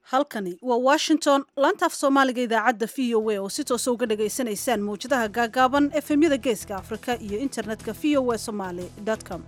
halkani waa washington laantaaf soomaaliga idaacadda v o a oo si toosa uga dhagaysanaysaan mawjadaha gaagaaban efemyada geeska afrika iyo internetka v o a somaly com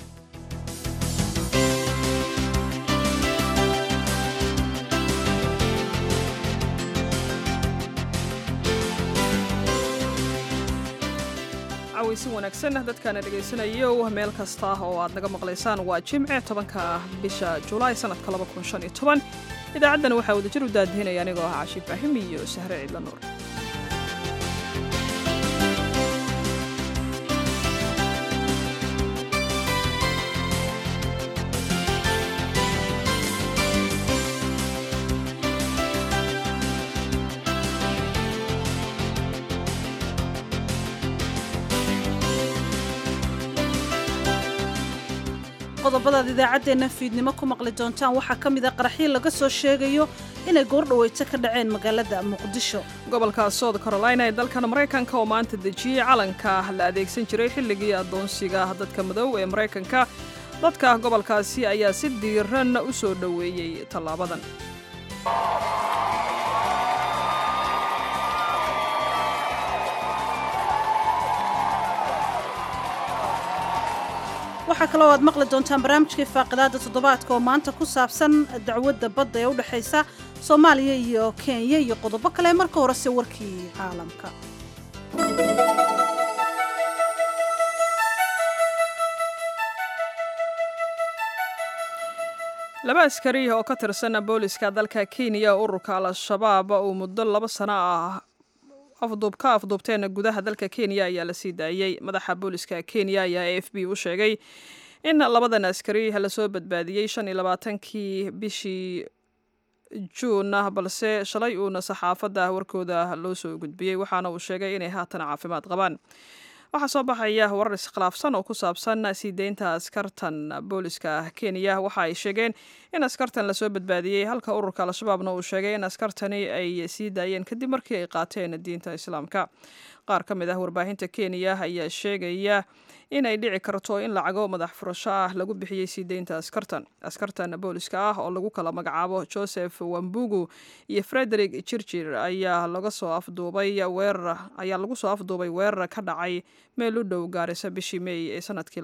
cawaysi wanaagsan dadkaana dhagaysanayo meel kasta oo aad naga maqlaysaan waa jimce tobanka bisha julaay sanadka idaacaddana waxaa wadajir u daadihinaya anigoo ah cashi ibraahim iyo sahre ciidla nuur qodobadaad idaacaddeenna fiidnimo ku maqli doontaan waxaa ka mid a qaraxyo laga soo sheegayo inay goordhaweyto ka dhaceen magaalada muqdisho gobolka south carolina ee dalkan maraykanka oo maanta dejiyey calanka la adeegsan jiray xilligii addoonsiga dadka madow ee maraykanka dadka gobolkaasi ayaa si diiran u soo dhoweeyey tallaabadan waxaa kaloo aad maqli doontaan barnaamijkii faaqidaada toddobaadka oo maanta ku saabsan dacwadda badda ee u dhexaysa soomaaliya iyo kenya iyo qodobo kale marka horese warkii caalamka laba askari oo ka tirsan booliska dalka kenya ururka al-shabaab uu muddo laba sano ah afduub ka afduubteen gudaha dalka kenya ayaa la sii daayey madaxa booliska kenya ayaa a f b u sheegay in labadan askari lasoo badbaadiyey shan iyo labaatankii bishii juun balse shalay uuna saxaafadda warkooda loo soo gudbiyey waxaana uu sheegay inay haatan caafimaad qabaan waxaa soo baxaya warar iskhilaafsan oo ku saabsan sii deynta askartan booliska kenya waxa ay sheegeen in askartan lasoo badbaadiyey halka ururka al-shabaabna uu sheegay in askartani ay sii daayeen kadib markii ay qaateen diinta islaamka qaar ka mid ah warbaahinta kenya ayaa sheegaya inay dhici karto in lacago madax furasho ah lagu bixiyey sii deynta askartan askartan booliska ah oo lagu kala magacaabo joseph wambugu iyo frederick jirjir ayaa laga soo afduubay weerar ayaa lagu soo afduubay weerar ka dhacay meel u dhow gaarisa bishii meey ee sanadkii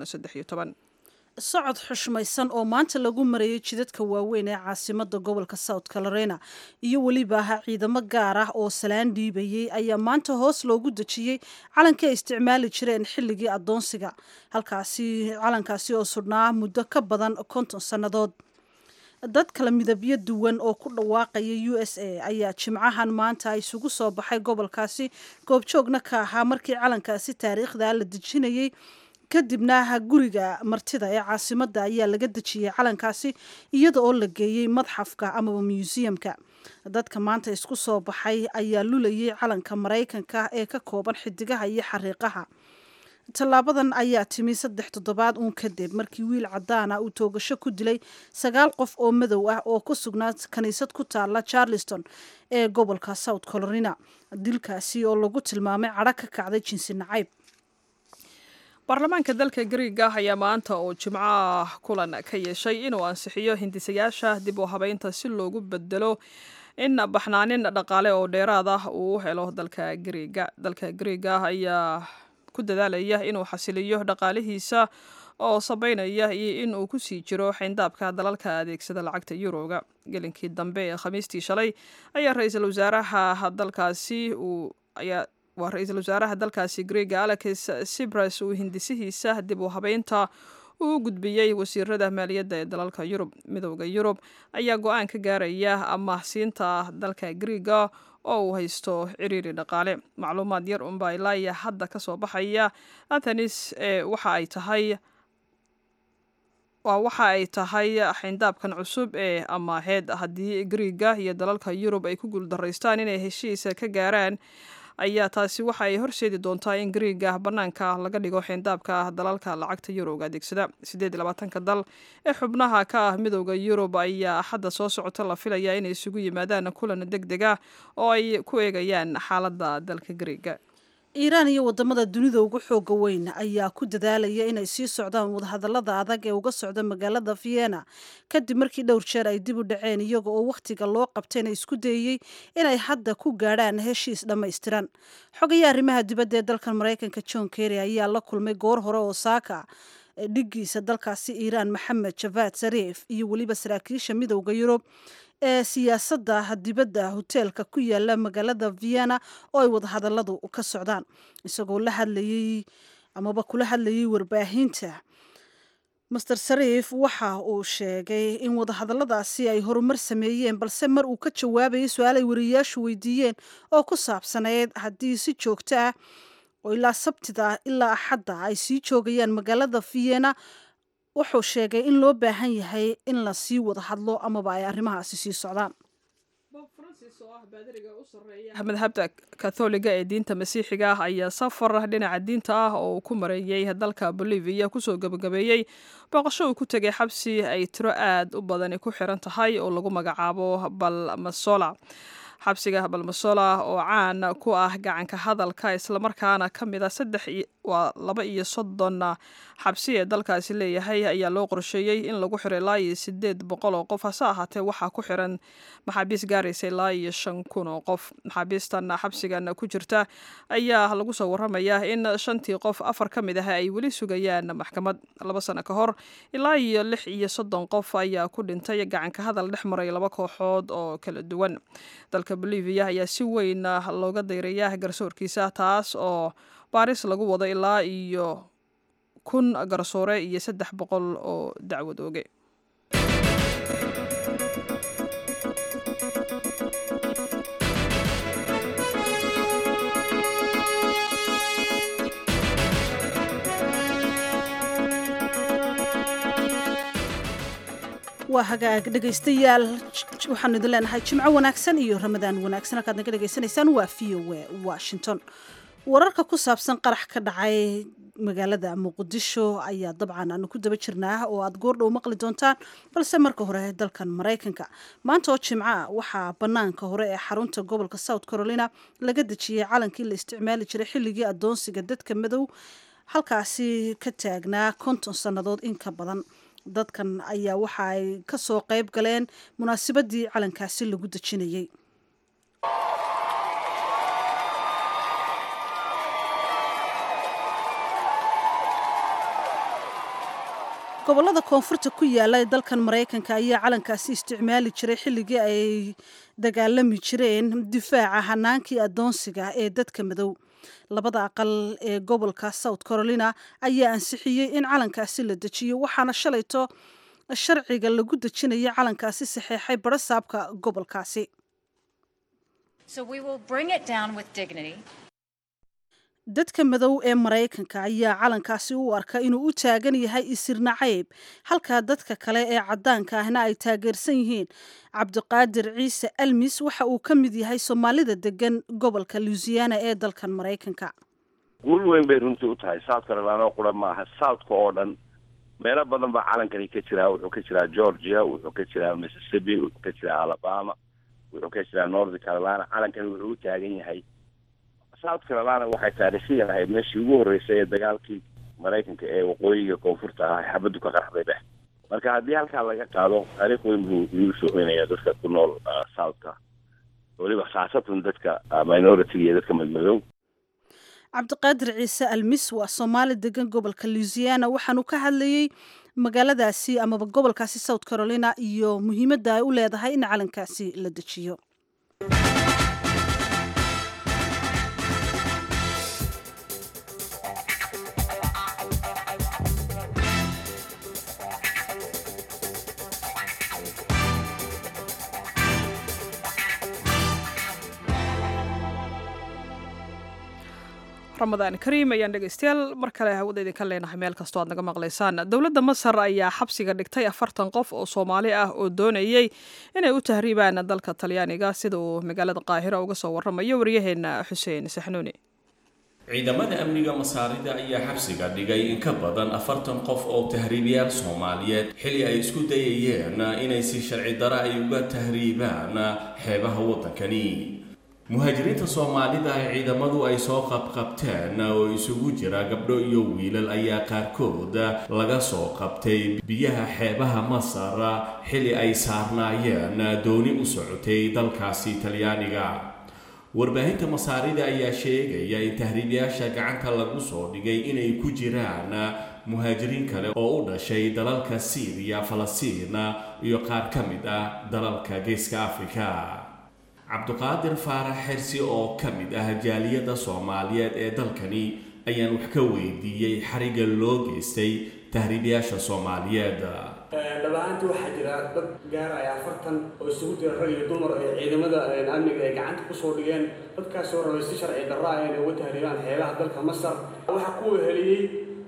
socod xushmaysan oo maanta lagu marayay jidadka waaweyn ee caasimada gobolka south carolina iyo weliba ciidamo gaar ah oo salaan dhiibayey ayaa maanta hoos loogu dejiyey calankii ay isticmaali jireen xilligii addoonsiga halkaasi calankaasi oo sudhnaa muddo ka badan konton sannadood dad kala midabyo duwan oo ku dhawaaqaya u s a ayaa jimcahan maanta isugu soo baxay gobolkaasi goobjoogna ka ahaa markii calankaasi taariikhda la dejinayey kadibna guriga martida ee caasimadda ayaa laga dejiyey calankaasi iyada oo la geeyey madxafka amaba museumka dadka maanta isku soo baxay ayaa lulayay calanka maraykanka ee ka kooban xidigaha iyo xariiqaha tallaabadan ayaa timi saddex toddobaad uun kadib markii wiil cadaana uu toogasho ku dilay sagaal qof oo madow ah oo ku sugnaa kaniisad ku taala charleston ee gobolka south carolina dilkaasi oo lagu tilmaamay cadho ka kacday jinsi nacayb baarlamaanka dalka griiga ayaa maanta oo jimcaah kulan ka yeeshay inuu ansixiyo hindisayaasha dib u habeynta si loogu bedelo in baxnaanin dhaqaale oo dheeraad ah uu u helo dalka griiga dalka griiga ayaa ku dadaalaya inuu xasiliyo dhaqaalihiisa oo sabaynaya iyo in uu kusii jiro xayndaabka dalalka adeegsada lacagta yuroga gelinkii dambe ee khamiistii shalay ayaa ra-iisul wasaaraha dalkaasi uu ayaa waa ra-iisul wasaaraha dalkaasi greega alex sibras uu hindisihiisa dib u habeynta uu gudbiyey wasiirada maaliyadda ee dalalka yurub midowda yurub ayaa go-aan ka gaaraya amaahsiinta dalka greega oo uu haysto ciriiri dhaqaale macluumaad yar unbaa ilaaya hadda ka soo baxaya athanis ee waxa ay tahay waa waxa ay tahay xayndaabkan cusub ee amaaheed haddii griiga iyo dalalka yurub ay ku guuldaraystaan inay heshiisa ka gaaraan ayaa taasi waxa ay horseedi doontaa in griiga bannaanka laga dhigo xeyndaabka dalalka lacagta yurowga adeegsada siddeed iyo labaatanka dal ee xubnaha ka ah midowda yurub ayaa axadda soo socota la filayaa inay isugu yimaadaan kulan deg deg ah oo ay ku eegayaan xaaladda dalka griiga iiraan iyo wadamada dunida ugu xooga weyn ayaa ku dadaalaya inay sii socdaan wadahadalada adag ee uga socda magaalada vienna kadib markii dhowr jeer ay dib u dhaceen iyaga oo wakhtiga loo qabtayna isku dayey inay hadda ku gaadhaan heshiis dhammaystiran xogayaa arrimaha dibadda ee dalkan maraykanka john kerry ayaa la kulmay goor hore oo saaka dhiggiisa dalkaasi iiraan maxamed javad sariif iyo weliba saraakiisha midowda yurub ee siyaasadda dibadda hoteelka ku yaala magaalada vienna oo ay wadahadaladu ka socdaan isagoo la hadlayey amaba kula hadlayay warbaahinta master sariif waxa uu sheegay in wadahadaladaasi ay horumar sameeyeen balse mar uu ka jawaabayay su-aal ay wariyayaashu weydiiyeen oo ku saabsaneyd haddii si joogto ah oo ilaa sabtida ilaa axadda ay sii joogayaan magaalada vienna wuxuu sheegay in loo baahan yahay in la sii wada hadlo amaba ay arrimahaasi sii socdaan madhabta katholiga ee diinta masiixiga ah ayaa safar dhinaca diinta ah oo uu ku mareeyey dalka bolivia kusoo gebagabeeyey booqasho uu ku tegay xabsi ay tiro aad u badani ku xiran tahay oo lagu magacaabo balmasola xabsiga balmasola oo caan ku ah gacanka hadalka islamarkaana ka mid a saddex waa laba iyo soddon xabsi ee dalkaasi leeyahay ayaa loo qorsheeyey in lagu xiro ilaa iyo sideed boqol oo qof hase ahaatee waxaa ku xiran maxaabiis gaaraysa ilaa iyo shan kun oo qof maxaabiistan xabsigan ku jirta ayaa lagu soo waramayaa in shantii qof afar ka mid ah ay weli sugayaan maxkamad laba sano ka hor ilaa iyo lix iyo soddon qof ayaa ku dhintay gacanka hadal dhex maray laba kooxood oo kala duwan dalka bolivia ayaa si weyn looga dayrayaa garsoorkiisa taas oo baaris lagu wado ilaa iyo kun garsoore iyo saddex boqol oo dacwad ooge waa hagaag dhegaystayaal waxaanu idin leenahay jimco wanaagsan iyo ramadaan wanaagsan halkaad naga dhegaysanaysaan waa v o a washington wararka ku saabsan qarax ka dhacay magaalada muqdisho ayaa dabcan aanu ku daba jirnaa oo aad goordhow maqli doontaan balse marka hore dalkan maraykanka maanta oo jimco ah waxaa banaanka hore ee xarunta gobolka south carolina laga dejiyey calankii la isticmaali jiray xilligii adoonsiga dadka madow halkaasi ka taagnaa konton sannadood in ka badan dadkan ayaa waxa ay ka soo qayb galeen munaasabadii calankaasi lagu dejinayey gobolada koonfurta ku yaala ee dalkan maraykanka ayaa calankaasi isticmaali jiray xilligii ay dagaalami jireen difaaca hanaankii adoonsiga ee dadka madow labada aqal ee gobolka south carolina ayaa ansixiyey in calankaasi la dejiyo waxaana shalayto sharciga lagu dejinaya calankaasi saxeexay barasaabka gobolkaasi dadka madow ee maraykanka ayaa calankaasi u arka inuu u taagan yahay isirna cayb halka dadka kale ee caddaanka ahna ay taageersan yihiin cabdiqaadir ciise almis waxa uu ka mid yahay soomaalida degan gobolka louisiana ee dalkan maraykanka guul weyn bay runtii u tahay south carolina qura maaha southka oo dhan meelo badan baa calankani ka jiraa wuxuu ka jiraa georgia wuxuu ka jiraa mississippi wuxuu ka jiraa alabama wuxuu ka jiraa north carolina calankani wuxuu u taagan yahay south carolina waxay taariikhiyan ahayd meeshii ugu horreysay ee dagaalkii maraykanka ee waqooyiga koonfurta ah xabaddu ka qarxday dheh marka haddii halkaa laga qaado taariikh weyn buu igu soo hoynaya dadka ku nool southka weliba khaasatan dadka minority iyo dadka madmadow cabdiqaadir ciise almis waa soomaali degan gobolka louisiana waxaanu ka hadlayey magaaladaasi amaba gobolkaasi south carolina iyo muhiimadda ay u leedahay in calankaasi la dejiyo ramadaan kariim ayaan dhegeystayaal mar kale hawada idinka leenahay meel kastoo aad naga maqlaysaan dowladda masar ayaa xabsiga dhigtay afartan qof oo soomaali ah oo doonayey inay u tahriibaan dalka talyaaniga sida uu magaalada qaahiro uga soo waramayo waryaheena xuseen saxnuuni ciidamada amniga masaarida ayaa xabsiga dhigay in ka badan afartan qof oo tahriibiyaal soomaaliyeed xilli ay isku dayayeen inay si sharci dara ay uga tahriibaan xeebaha waddankani muhaajiriinta soomaalida ay ciidamadu ay soo qabqabteen oo isugu jira gabdho iyo wiilal ayaa qaarkood laga soo qabtay biyaha xeebaha masar xili ay saarnaayeen dooni u socotay dalkaasi talyaaniga warbaahinta masaarida ayaa sheegaya in tahriibyaasha gacanta lagu soo dhigay inay ku jiraan muhaajiriin kale oo u dhashay dalalka siiriya falastiin iyo qaar ka mid ah dalalka geeska afrika cabduqaadir faarax xersi oo ka mid ah jaaliyadda soomaaliyeed ee dalkani ayaan wax ka weydiiyey xariga loo geystay tahriibyaasha soomaaliyeed dhabahaantii waxaa jira dad gaaraya afartan oo isugu jira rag iyo dumar ee ciidamada amniga ay gacanta kusoo dhigeen dadkaasoo rabay si sharci darra ah inay uga tahriibaan xeebaha dalka masar waxaa ku weheliyey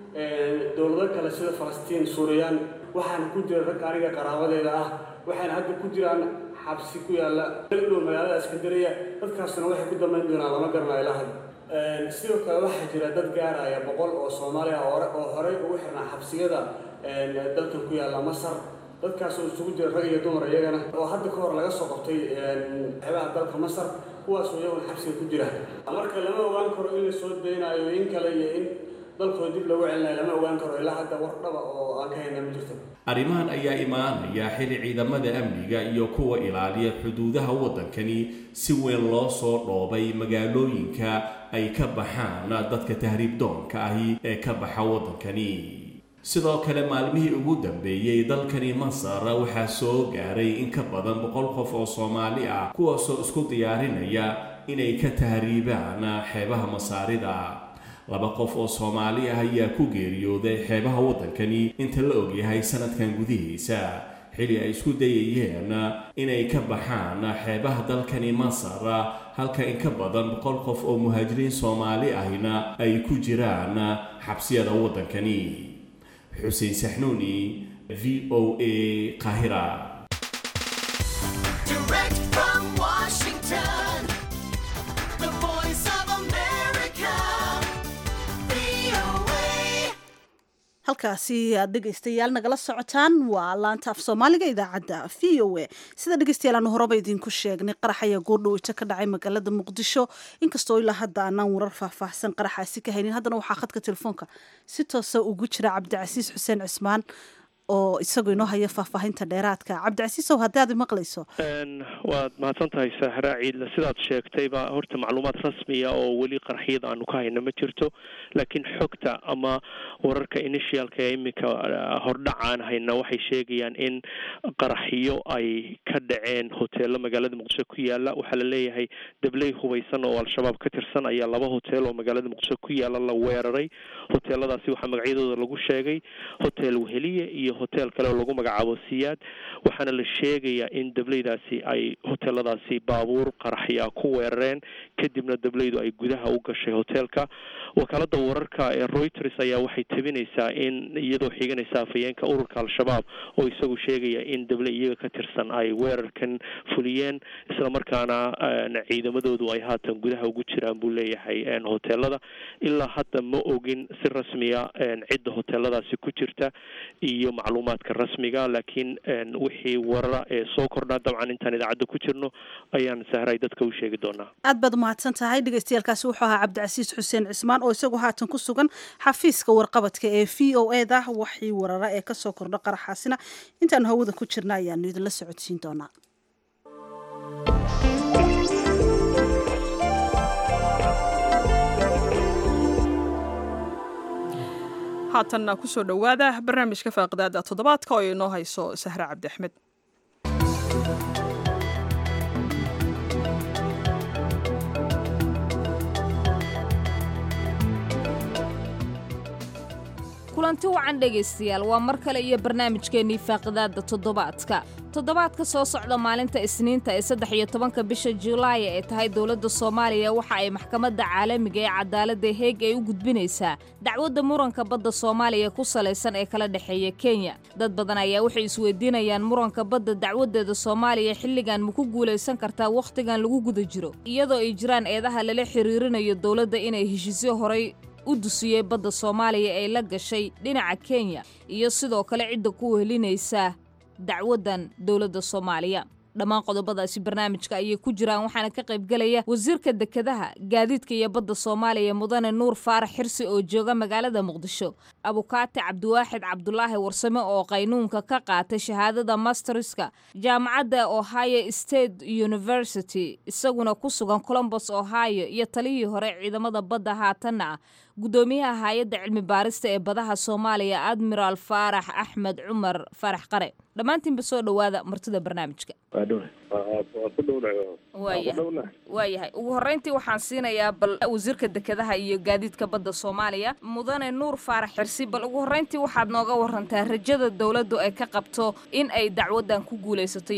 dowlado kale sida falastiin suuriyaan waxaana ku jira rag aniga qaraabadeeda ah waxayna hadda ku jiraan xabsi ku yaalla dhow magaalada iskandariya dadkaasna waxay ku dambayn doonaan lama garanayo ilaa hadda sidoo kale waxaa jira dad gaaraya boqol oo soomaaliya hore oo horey ugu xirnaa xabsiyada dalkan ku yaalla masar dadkaasoo isugu jira rag iyo dumar iyagana oo hadda ka hor laga soo qabtay xeebaha dalka masar kuwaasoo iyaguna xabsiga ku jira marka lama ogaan karo in la soo daynayo in kale iyo in dalkooda dib loogu celinayo lama ogaan karo ilaa hadda war dhaba oo aan ka hayna ma jirto arrimahan ayaa imaanaya xili ciidamada amniga iyo kuwa ilaaliya xuduudaha waddankani si weyn loo soo dhoobay magaalooyinka ay ka baxaan dadka tahriib doonka ahi ee ka baxa waddankani sidoo kale maalmihii ugu dambeeyey dalkani masar waxaa soo gaaray in ka badan boqol qof oo soomaali ah kuwaasoo isku diyaarinaya inay ka tahriibaan xeebaha masaarida laba qof oo soomaali ah ayaa ku geeriyooday xeebaha waddankani inta la ogyahay sanadkan gudihiisa xili ay isku dayayeen inay ka baxaan xeebaha dalkani masar halka in ka badan boqol qof oo muhaajiriin soomaali ahina ay ku jiraan xabsiyada waddankani xuseen saxnuuni v o a qaahira halkaasi aad dhegaystayaal nagala socotaan waa laanta af soomaaliga idaacadda v o a sida dhegaystayaal aanu horeba idinku sheegnay qarax ayaa goordhoweyta ka dhacay magaalada muqdisho inkastoo ilaa hadda aanaan warar faahfaahsan qaraxaasi ka haynin haddana waxaa khadka telefoonka si toosa ugu jira cabdicasiis xuseen cismaan oo isagu inoo haya faahfaahinta dheeraadka cabdicasiisow haddii aad maqlayso waad mahadsan tahay sahra ciidle sidaad sheegtayba horta macluumaad rasmiya oo weli qaraxyada aanu ka hayno ma jirto laakiin xogta ama wararka initialka ee iminka hordhac aan hayna waxay sheegayaan in qaraxyo ay ka dhaceen hoteelo magaalada muqdisho ku yaala waxaa la leeyahay dabley hubaysan oo al-shabaab ka tirsan ayaa laba hotel oo magaalada muqdisho ku yaala la weeraray hoteeladaasi waxaa magacyadooda lagu sheegay hotel weheliye iyo hotel kale oo lagu magacaabo siyaad waxaana la sheegayaa in dableydaasi ay hoteeladaasi baabuur qaraxyaa ku weerareen kadibna dableydu ay gudaha u gashay hoteelka wakaalada wararka ee reuters ayaa waxay tabinaysaa in iyadoo xiganaysa afayeenka ururka al-shabaab oo isagu sheegaya in dable iyaga ka tirsan ay weerarkan fuliyeen islamarkaana ciidamadoodu ay haatan gudaha ugu jiraan buu leeyahay hoteelada ilaa hadda ma ogin si rasmiya cidda hoteeladaasi ku jirta iyo macluumaadka rasmiga laakiin wixii warara ee soo kordhaa dabcan intaan idaacadda ku jirno ayaan sahray dadka u sheegi doonaa aad baad umahadsan tahay dhegaystayaaalkaasi wuxuu ahaa cabdicasiis xuseen cismaan oo isagu haatan ku sugan xafiiska warqabadka ee v o e da waxii warara ee kasoo kordha qaraxaasina intaanu hawada ku jirna ayaanu idinla socodsiin doonaa haatanna kusoo dhowaada barnaamijka faaqidaada toddobaadka oo inoo hayso sahre cabdi axmed kulanti wacan dhegaystayaal waa mar kale iyo barnaamijkeennii faaqidaadda toddobaadka toddobaadka soo socda maalinta isniinta ee saddex iyo tobanka bisha julaaya ee tahay dowladda soomaaliya waxa ay maxkamadda caalamiga ee cadaaladda heeg ay u gudbinaysaa dacwadda muranka badda soomaaliya ku salaysan ee kala dhexeeya kenya dad badan ayaa waxay isweydiinayaan muranka badda dacwaddeeda soomaaliya xilligan ma ku guulaysan kartaa wakhtigan lagu guda jiro iyadoo ay jiraan eedaha lala xiriirinayo dowladda inay heshiisyo horay u dusiyey badda soomaaliya ee la gashay dhinaca kenya iyo sidoo kale cidda ku wehelinaysa dacwaddan dowladda soomaaliya dhammaan qodobadaasi barnaamijka ayay ku jiraan waxaana ka qaybgelaya wasiirka dekedaha gaadiidka iyo badda soomaaliya mudane nuur faarax xirsi oo jooga magaalada muqdisho abukaati cabdiwaaxid cabdulaahi warsame oo qaynuunka ka qaatay shahaadada masterska jaamacadda ohio state university isaguna ku sugan colombos ohio iyo talihii hore ciidamada badda haatanna ah guddoomiyaha hay-adda cilmi baarista ee badaha soomaaliya admiral faarax axmed cumar faarax qare dhammaantiinba soo dhowaada martida barnaamijka waayahay ugu horreyntii waxaan siinayaa bal wasiirka dekedaha iyo gaadiidka badda soomaaliya mudane nuur faarax xirsi bal ugu horreyntii waxaad nooga warantaa rajada dowladdu ay ka qabto in ay dacwaddan ku guulaysato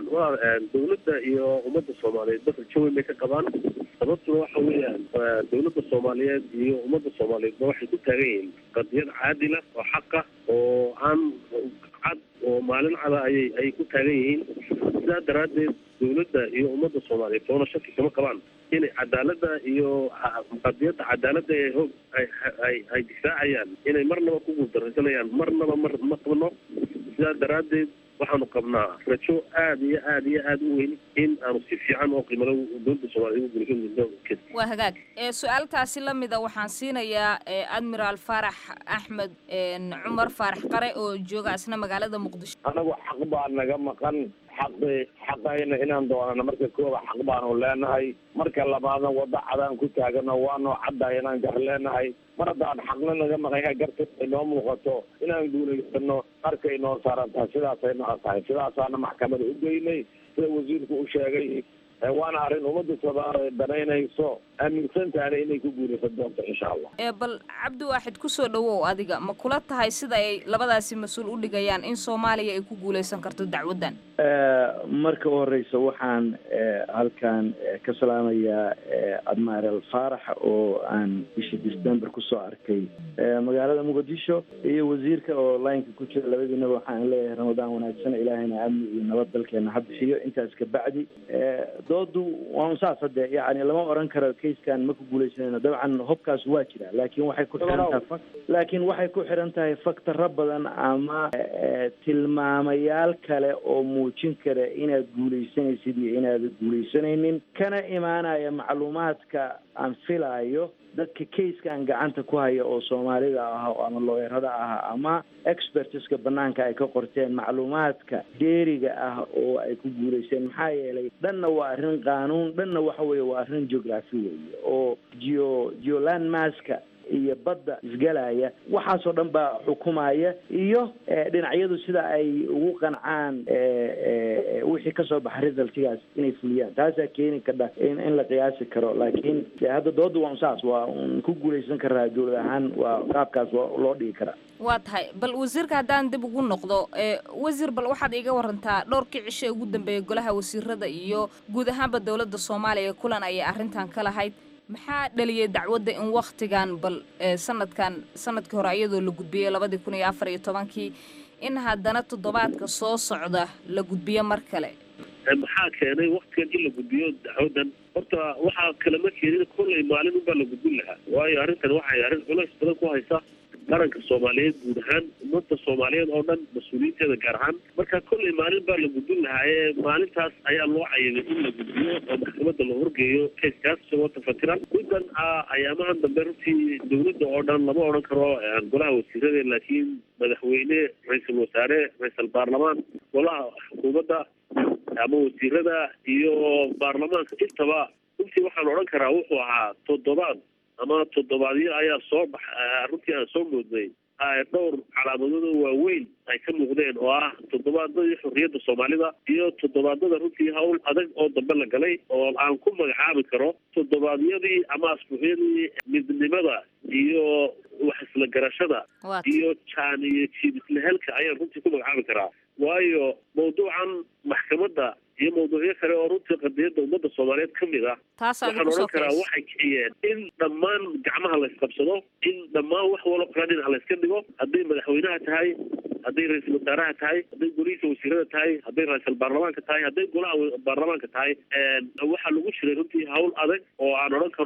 dowladda iyo ummadda soomaaliyeed dad rajo weyn bay ka qabaan sababtuna waxa weeyaan dowladda soomaaliyeed iyo ummadda soomaaliyeedba waxay ku taagan yihiin qadiyad caadila oo xaqa oo aan cad oo maalin cada ayay ayay ku taagan yihiin sidaa daraaddeed dowladda iyo ummadda soomaaliyeed toona shaki kama qabaan inay cadaaladda iyo qadiyadda cadaaladda ee hoog ay ay ay difaacayaan inay marnaba ku guuldaraysanayaan marnaba mar ma qabno sidaa daraaddeed waxaanu qabnaa rajo aad iyo aad iyo aad u weyn in aanu si fiican oo qiimalo dowladda soomaaliyeed ugu guulaysan waa hagaag su-aaltaasi la mida waxaan siinayaa admiral faarax axmed cumar faarax qare oo jooga isna magaalada muqdisho anagu xaq baa naga maqan xaqi xaqayna inaan doonana marka kooba xaq baanu leenahay marka labaadna waddo cadaan ku taagano waanoo caddahay inaan gar leenahay mar haddaan xaqna naga maqanya garta inoo muuqato inaan guulaysano marka inoo saaran tahay sidaasay naqa tahay sidaasaana maxkamada u geynay sida wasiirku u sheegay waana arrin ummadda soomaaliya danaynayso aaminsantaana inay ku guulaysan doonto insha allah bal cabdi waaxid kusoo dhawow adiga ma kula tahay sida ay labadaasi mas-uul u dhigayaan in soomaaliya ay ku guulaysan karto dacwaddan marka u horeysa waxaan halkan ka salaamayaa admiral faarax oo aan bishii december kusoo arkay magaalada muqdisho iyo wasiirka oo lineka ku jira labadiinaba waxaan leeyahay ramadaan wanaagsan ilaahayna amni iyo nabad dalkeena ha bixiyo intaas kabacdi doodu waan saas hadde yani lama oran karo kayskan ma ku guuleysanayno dabcan hobkaas waa jira laakiin waxay ku xiran tahay laakiin waxay ku xiran tahay faktaro badan ama tilmaamayaal kale oo muujin kara inaad guuleysanaysid iyo inaad guuleysanaynin kana imaanaya macluumaadka aan filaayo dadka kayskan gacanta ku haya oo soomaalida ah ama looyarada ah ama expertiska banaanka ay ka qorteen macluumaadka dheeriga ah oo ay ku guulaysteen maxaa yeelay dhanna waa arrin qaanuun dhanna waxa weeye waa arrin geography weeye oo geo geolandmaska iyo badda isgalaya waxaasoo dhan baa xukumaya iyo dhinacyadu sida ay ugu qancaan wixii kasoo baxa resultigaas inay fuliyaan taasaa keeni kadha in in la qiyaasi karo laakiin de hadda dooda waa un saas waa un ku guulaysan karaa dowlad ahaan waa qaabkaas waa loo dhigi karaa waa tahay bal wasiirka haddaan dib ugu noqdo wasiir bal waxaad iiga warantaa dhowrkii cisho ee ugu dambeeyay golaha wasiirada iyo guud ahaanba dowladda soomaaliya kulan ayay arrintan ka lahayd maxaa dhaliyay dacwadda in waktigan bal sanadkan sanadkii hore iyadoo la gudbiyey labadii kun iyo afar iyo tobankii in haddana toddobaadka soo socda la gudbiyo mar kale maxaa keenay waktigan in la gudbiyo dacwadan horta waxaa kalama keenin kollay maalin unbaa la gudbin lahaa waayo arrintan waxay arrin culays badan ku haysa qaranka soomaaliyeed guud ahaan ummadda soomaaliyeed oo dhan mas-uuliyiinteeda gaar ahaan marka kollay maalin baa la gudbin lahaa ee maalintaas ayaa loo cayimay in la gudbiyo oo maxkamadda la horgeeyo kayskaas isagoo tafatiran middan ayaamahan dambe runtii dowladda oo dhan lama odhan karo golaha wasiirada laakiin madaxweyne ra-iisul wasaare ra-iisal baarlamaan golaha xukuumadda ama wasiirada iyo baarlamaanka intaba runtii waxaan odhan karaa wuxuu ahaa toddobaad ama toddobaadyo ayaa soo bax runtii aan soo moodnay dhowr calaamadood oo waaweyn ay ka muuqdeen oo ah toddobaadadii xorriyadda soomaalida iyo toddobaadada runtii hawl adag oo dambe la galay oo aan ku magacaabi karo toddobaadyadii ama asbuucyadii midnimada iyo wax isla garashada iyo jaan iyo jiib isla helka ayaan runtii ku magacaabi karaa waayo mawduucan maxkamadda iyo mawduucyo kale oo runtii qadiyadda ummadda soomaaliyeed ka mid ah waxaan odhan karaa waxay kiciyeen in dhammaan gacmaha la isqabsado in dhammaan wax walo kala dhinac la iska dhigo hadday madaxweynaha tahay hadday ra-iisul wasaaraha tahay hadday golihiisa wasiirada tahay hadday ra-iisul baarlamaanka tahay hadday golaha baarlamaanka tahay waxaa lagu jiray runtii hawl adag oo aan odhan karo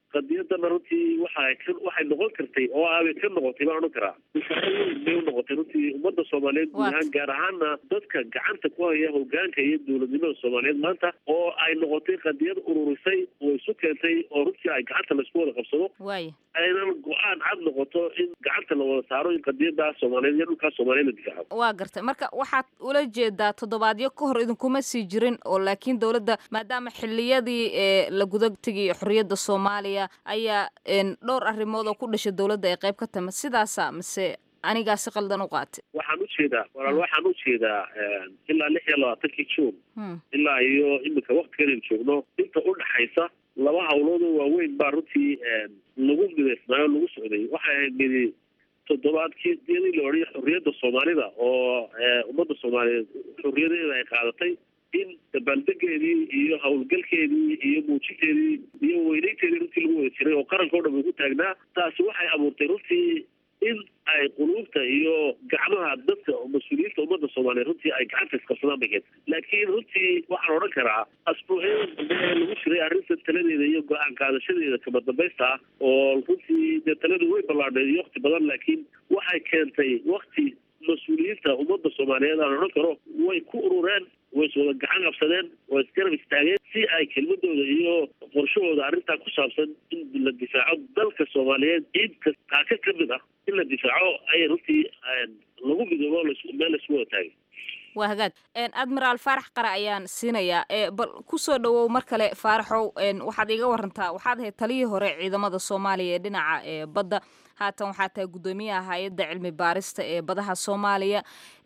qadiyadana runtii waxay ka waxay noqon kartay oo aabay ka noqotay baan odhan karaa difaaco weyn bay u noqotay runtii ummadda soomaaliyeed guud ahaan gaar ahaana dadka gacanta ku haya hogaanka iyo dowladnimada soomaaliyeed maanta oo ay noqotay qadiyad ururisay oo isu keentay oo runtii ay gacanta laisku wada qabsado waaya aynan go-aan cad noqoto in gacanta la wada saaro in qadiyada soomaaliyeed iyo dhulkaa soomaaliyeed la difaaco waa gartay marka waxaad ula jeedaa toddobaadyo ka hor idinkuma sii jirin oo laakiin dowladda maadaama xiliyadii ee la guda tegay xorriyadda soomaaliya ayaa dhowr arrimood oo ku dhashay dowladda ay qayb ka tama sidaasa mise anigaa si qaldan u qaatay waxaan ujeedaa walaal waxaan ujeedaa ilaa lix iyo labaatankii juun ilaa iyo iminka waktigan aynu joogno inta udhaxaysa laba hawlood oo waaweyn baa runtii lagu midaysnaayo lagu socday waxay ahayd midi toddobaadkii diyadii la odhaya xorriyadda soomaalida oo ummadda soomaaliyeed xorriyadeeda ay qaadatay in dabaaldegeedii iyo howlgalkeedii iyo muujinteedii iyo weyneynteedii runtii lagu wada jiray oo qaranka o dhan uu ku taagnaa taasi waxay abuurtay runtii in ay quluubta iyo gacmaha dadka mas-uuliyiinta ummadda soomaaliyeed runtii ay gacanta isqabsadaan bay keentay laakiin runtii waxaan odhan karaa asbuucyada dambe ee lagu jiray arrinta taladeeda iyo go-aan qaadashadeeda kama dambaysta ah oo runtii dee taladu way ballaadhay iyo wakti badan laakiin waxay keentay wakti mas-uuliyiinta ummadda soomaaliyeed aan odhan karo way ku urureen way iswada gacan qabsadeen way isgarab istaageen si ay kelmadooda iyo qorshahooda arrintaa ku saabsan in la difaaco dalka soomaaliyeed ciid ka kaaka ka mid ah in la difaaco ayay runtii lagu midoobo meel laisku wada taagay waa hagaag admiraal faarax qare ayaan siinayaa bal kusoo dhawow mar kale faaraxow waxaad iga warantaa waxaad ahayd taliyii hore ciidamada soomaaliya ee dhinaca badda haatan waxaa tahay guddoomiyaha hay-adda cilmi baarista ee badaha soomaaliya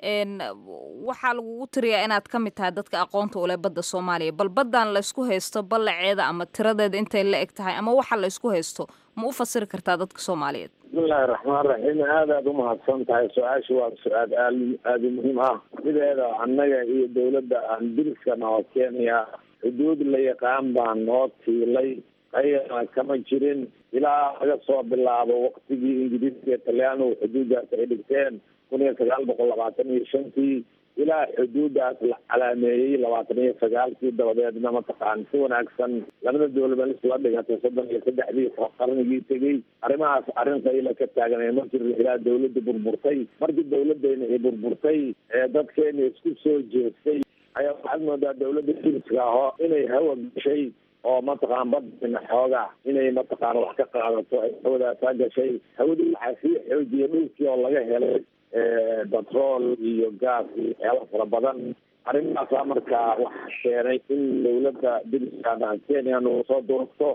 waxaa lagugu tiriyaa inaad ka mid tahay dadka aqoonta ule badda soomaaliya bal baddan laysku haysto ballaceeda ama tiradeeda intay la eg tahay ama waxa laysku haysto ma u fasiri kartaa dadka soomaaliyeed bismillahi raxmaan raxiim aad aad umahadsan tahay su-aasha waa su-aal aal aada muhiim ah sideeda annaga iyo dawladda aan diriska noo keenaya xuduud la yaqaan baan noo tiilay ayana kama jirin ilaa laga soo bilaabo waktigii ingiriiska iyo talyaanigu xuduuddaas ay dhigteen kun iyo sagaal boqol labaatan iyo shantii ilaa xuduuddaas la calaameeyey labaatan iyo sagaalkii dabadeedna mataqaan si wanaagsan labada dowlad isla dhigatay soddon iyo saddexdii qarnigii tegey arrimahaas arrin qayla ka taaganay ma jirin ilaa dawladda burburtay markii dawladdeena ay burburtay ee dadkeena isku soo jeestay ayaa waxaad moodaa dawladda diriska aho inay hawa gashay oo mataqaan badina xoogaa inay mataqaan wax ka qaadato ay hawadaasaa gashay hawadii waxaa sii xoojiyay dhulkii oo laga helay batrool iyo gaas iyo waxyaaba fara badan arrimahaasaa markaa waxa keenay in dawladda diriskaana kenya nagu soo durugto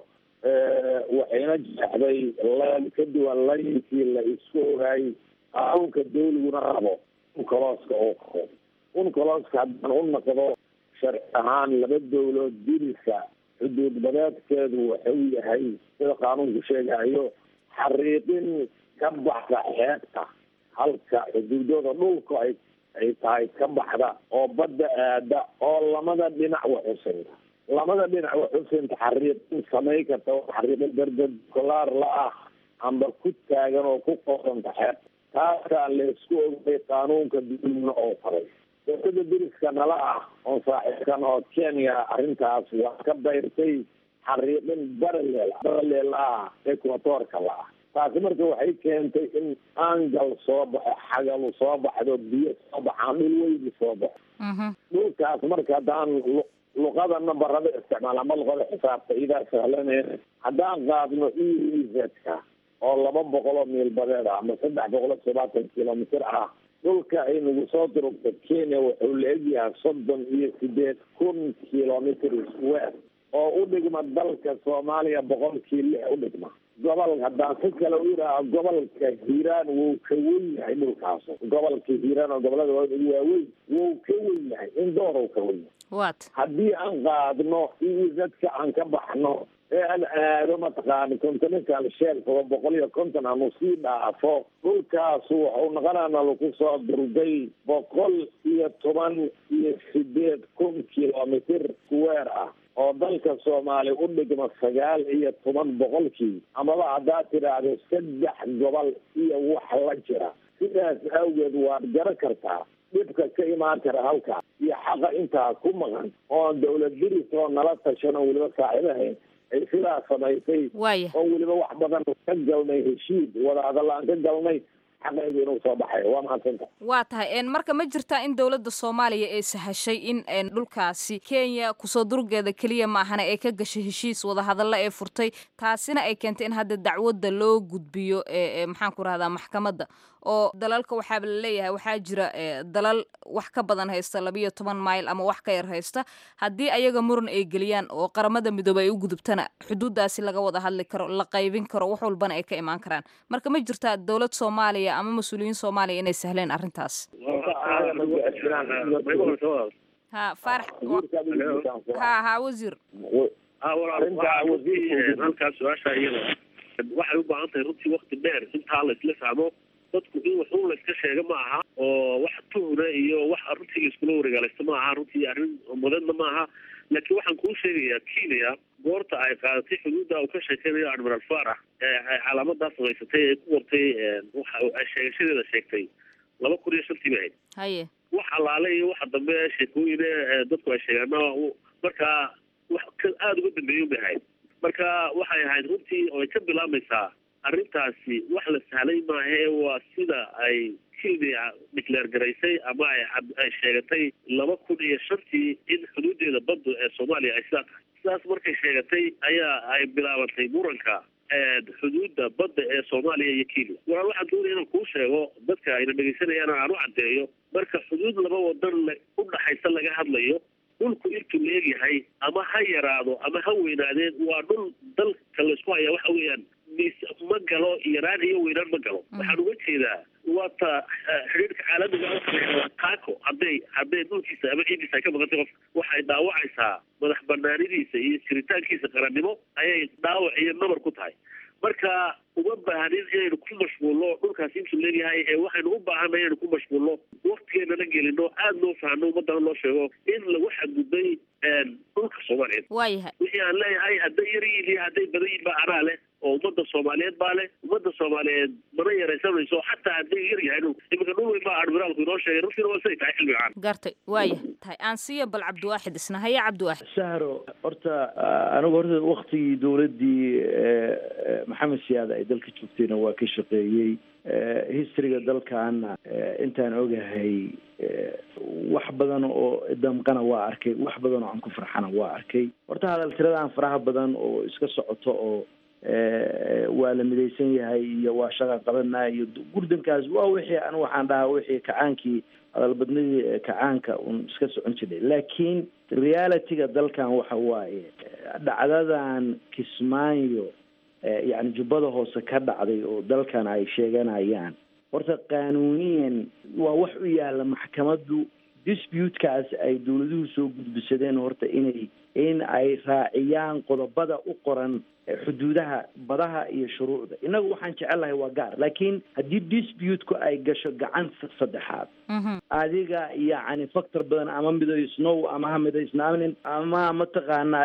waxayna jeexday layl ka duwan laynkii la isku ogaay qaanuunka dawliguna rabo unkolooska oo qabo unkolooska haddaan u naqdo sharci ahaan laba dawlood diriska xuduud badeedkeedu wuxuu yahay sida qaanuunku sheegayo xariiqin ka baxda xeebta halka xuduudooda dhulka ay ay tahay ka baxda oo badda aada oo lamada dhinac waxusinta lamada dhinac waxusinta xariiqin samay karta xariiqin berdekolaar la ah amba ku taagan oo ku qorsanta xeebta taasaa laysku ogay qaanuunka dulmina oo faray dowlada diriska nala ah oo saaxiibkan oo kenya arrintaas waa ka bayrtay xariiqin baraleel baraleel ah equatorka la ah taasi marka waxay keentay in angal soo baxo xagalu soo baxdo biyo soo baxaan dhul weyni soo baxo dhulkaas marka haddaan luqada nambarada isticmaal ama luqada xisaabta idaa sahlaneen haddaan qaadno ezka oo laba boqol oo miil badeed ah ama saddex boqol iyo todobaatan kilomitr ah dhulka ay nagu soo durugta kenya wuxuu la egyahay soddon iyo sideed kun kilomitr square oo u dhigma dalka soomaaliya boqolkii lix u dhigma gobol haddaan si kale u yidhaaha gobolka hiiraan wuu ka wen yahay dhulkaas gobolka hiiraan oo gobolada ugu waaweyn wuu ka wen yahay in doorow ka wen yahay wat haddii aan qaadno izadka aan ka baxno ee aan aado mataqaana continental shelf oo boqol iyo konton aanu sii dhaafo dhulkaasu waxau noqonaana lagu soo durday boqol iyo toban iyo sideed kun kilomitr square ah oo dalka soomaaliya u dhigma sagaal iyo toban boqolkii amaba haddaad tidhaahdo saddex gobol iyo wax la jira sidaas awgeed waad garan kartaa dhibka ka imaan kara halkaas iyo xaqa intaa ku maqan oon dawlad diris oo nala tashan oo weliba saaxiibahayn ay sidaa samaysay waaya oo weliba wax badan ka galnay heshiis wadahadal aan ka galnay xaqeedu inuu soo baxayo waa mahadsanta waa tahay een marka ma jirtaa in dowladda soomaaliya ay sahashay in een dhulkaasi kenya kusoo durgeeda keliya maahana ay ka gashay heshiis wadahadalla ee furtay taasina ay keentay in hadda dacwadda loo gudbiyo ee maxaan ku rahdaa maxkamadda oo dalalka waxaaba laleeyahay waxaa jira dalal wax ka badan haysta labiyo toban mayl ama wax ka yar haysta haddii ayaga muran ay geliyaan oo qaramada midoobey ay u gudubtana xuduuddaasi laga wada hadli karo la qaybin karo wax walbana ay ka imaan karaan marka ma jirtaa dowlad soomaaliya ama mas-uuliyiin soomaaliya inay sahleen arrintaas ha farax ha ha wasiir halkaas su-aasha iyada waxay u baahan tahay runtii wakti dheer intaa la isla fahmo dadku in wax un la iska sheega ma aha oo wax tuhna iyo wax runtii la iskula wareegaalaysta ma aha runtii arrin mudanna ma aha laakiin waxaan kuu sheegayaa kenya goorta ay qaadatay xuduudda uu ka sheekeynayo admiral farax ee calaamadaa samaysatay ee ku wartay waxa ay sheegashadeeda sheegtay laba kun iyo shantii bay ahayd haye wax allaale iyo waxa dambe sheekooyine dadku ay sheegaana markaa wax aada uga dambeeya bay ahayd marka waxay ahayd runtii oo ay ka bilaabmaysaa arrintaasi wax la sahlay maahe waa sida ay kenya declaare garaysay ama ay ay sheegatay laba kun iyo shantii in xuduudeeda badda ee soomaaliya ay sidaa tahay sidaas markay sheegatay ayaa ay bilaabantay muranka xuduudda badda ee soomaaliya iyo kenya walaal waxaan doonaya inaan kuu sheego dadka ayna dhegeysanayaan aan u caddeeyo marka xuduud laba wadan u dhaxaysa laga hadlayo dhulku intuu la egyahay ama ha yaraado ama ha weynaadeen waa dhul dalka laysku hayaa waxa weeyaan mis ma galo yaraan iyo weynaan ma galo waxaan uga jeedaa waata xidhiirka caalamiga taako hadday hadday dhulkiisa ama ciidiisa ay ka maqantay qof waxay dhaawacaysaa madax banaanidiisa iyo jiritaankiisa qarannimo ayay dhaawac iyo nabar ku tahay marka uma baahnin inaynu ku mashquulno dhulkaasi intuu leeyahay ee waxaynu u baahanay inaynu ku mashquulno waktigeennana gelino aada loo fahno ummadana loo sheego in lagu xadgudbay dhulka soomaaliyeed waayahay wixii aan leeyahay hadday yar yihiin iyo hadday badan yihiin baa anaa leh oo ummadda soomaaliyeed baa leh ummadda soomaaliyeed mana yaraysanayso xataa hadday yar yahay dhul iminka dhul weyn baa admiraalku inoo sheegay runtiina waa siday tahay xilliga caan gartay waaya tahay aan siiya bal cabdiwaaxid isna haya cabdiwaaxid sahro horta anigu horta waktigii dowladdii maxamed siyaad ay dalka joogtayna waa ka shaqeeyey historyga dalkaana intaan ogahay wax badan oo damqana waa arkay wax badan oo aan ku farxana waa arkay horta hadal tiradaan faraha badan oo iska socoto oo waa la midaysan yahay iyo waa shaqa qabanaa iyo gurdankaas waa wixii anigu waxaan dhahaa wixii kacaankii hadalbadnidii kacaanka un iska socon jiray laakiin realityga dalkan waxa waaye dhacdadan kismaayo yacni jubbada hoose ka dhacday oo dalkan ay sheeganayaan horta qaanuuniyan waa wax u yaalla maxkamaddu disputekaas ay dowladuhu soo gudbisadeen horta inay in ay raaciyaan qodobada u qoran xuduudaha badaha iyo shuruucda innagu waxaan jecelnahay waa gaar laakiin haddii disputeku ay gasho gacan saddexaad adiga yacni factor badan ama midaysnow ama ha midaysnaanin ama mataqaanaa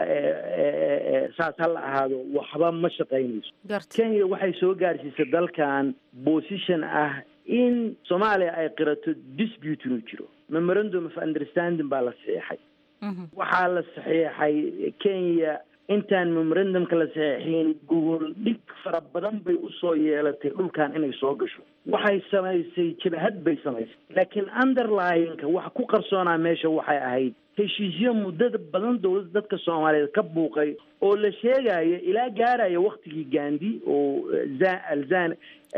saas ha la ahaado waxba ma shaqaynayso kenya waxay soo gaarsiisay dalkan position ah in soomaaliya ay qirato dispute inuu jiro memorandum of understanding baa la saxiixay waxaa la saxiixay kenya intaan memorandumka la saxiixin gogol dhig fara badan bay usoo yeelatay dhulkan inay soo gasho waxay samaysay jabhad bay samaysay laakiin underlyinka waxa ku qarsoonaa meesha waxay ahayd heshiisyo muddada badan dowladda dadka soomaaliyeed ka buuqay oo la sheegayo ilaa gaaraya waktigii gandi oo alzan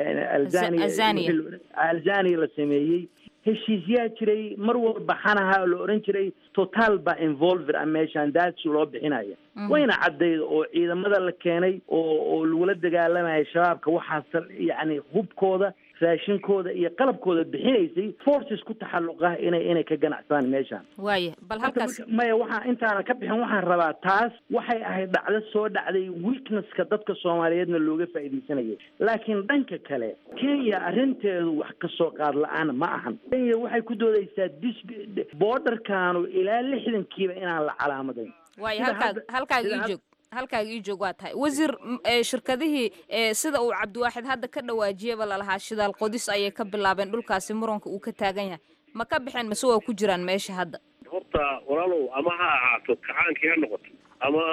alzania alzania la sameeyey heshiisyaa jiray mar walba xanaha la oran jiray total ba involver a meeshaan daadsi loo bixinaya wayna caddayd oo ciidamada la keenay oo oo lagula dagaalamaya shabaabka waxaas yacni hubkooda raashinkooda iyo qalabkooda bixinaysay forces ku taxalluqa inay inay ka ganacsadaan meeshaan waaya bal halkaas maya waxaa intaana ka bixin waxaan rabaa taas waxay ahayd dhacdo soo dhacday weaknesska dadka soomaaliyeedna looga faa'iidaysanayay laakiin dhanka kale kenya arrinteedu wax kasoo qaad la-aan ma ahan kenya waxay ku doodaysaa dis borderkanu ilaa lixdankiiba inaan la calaamadayn waaya halkaag halkaaga ii joog halkaaga ii joog waa tahay wasiir shirkadihii sida uu cabdiwaaxid hadda ka dhawaajiyaba lalahaa shidaal qodis ayay ka bilaabeen dhulkaasi muranka uu ka taagan yahay ma ka baxeen mase waa ku jiraan meesha hadda horta walaalow ama ha ahaato kacaankii ha noqoto ama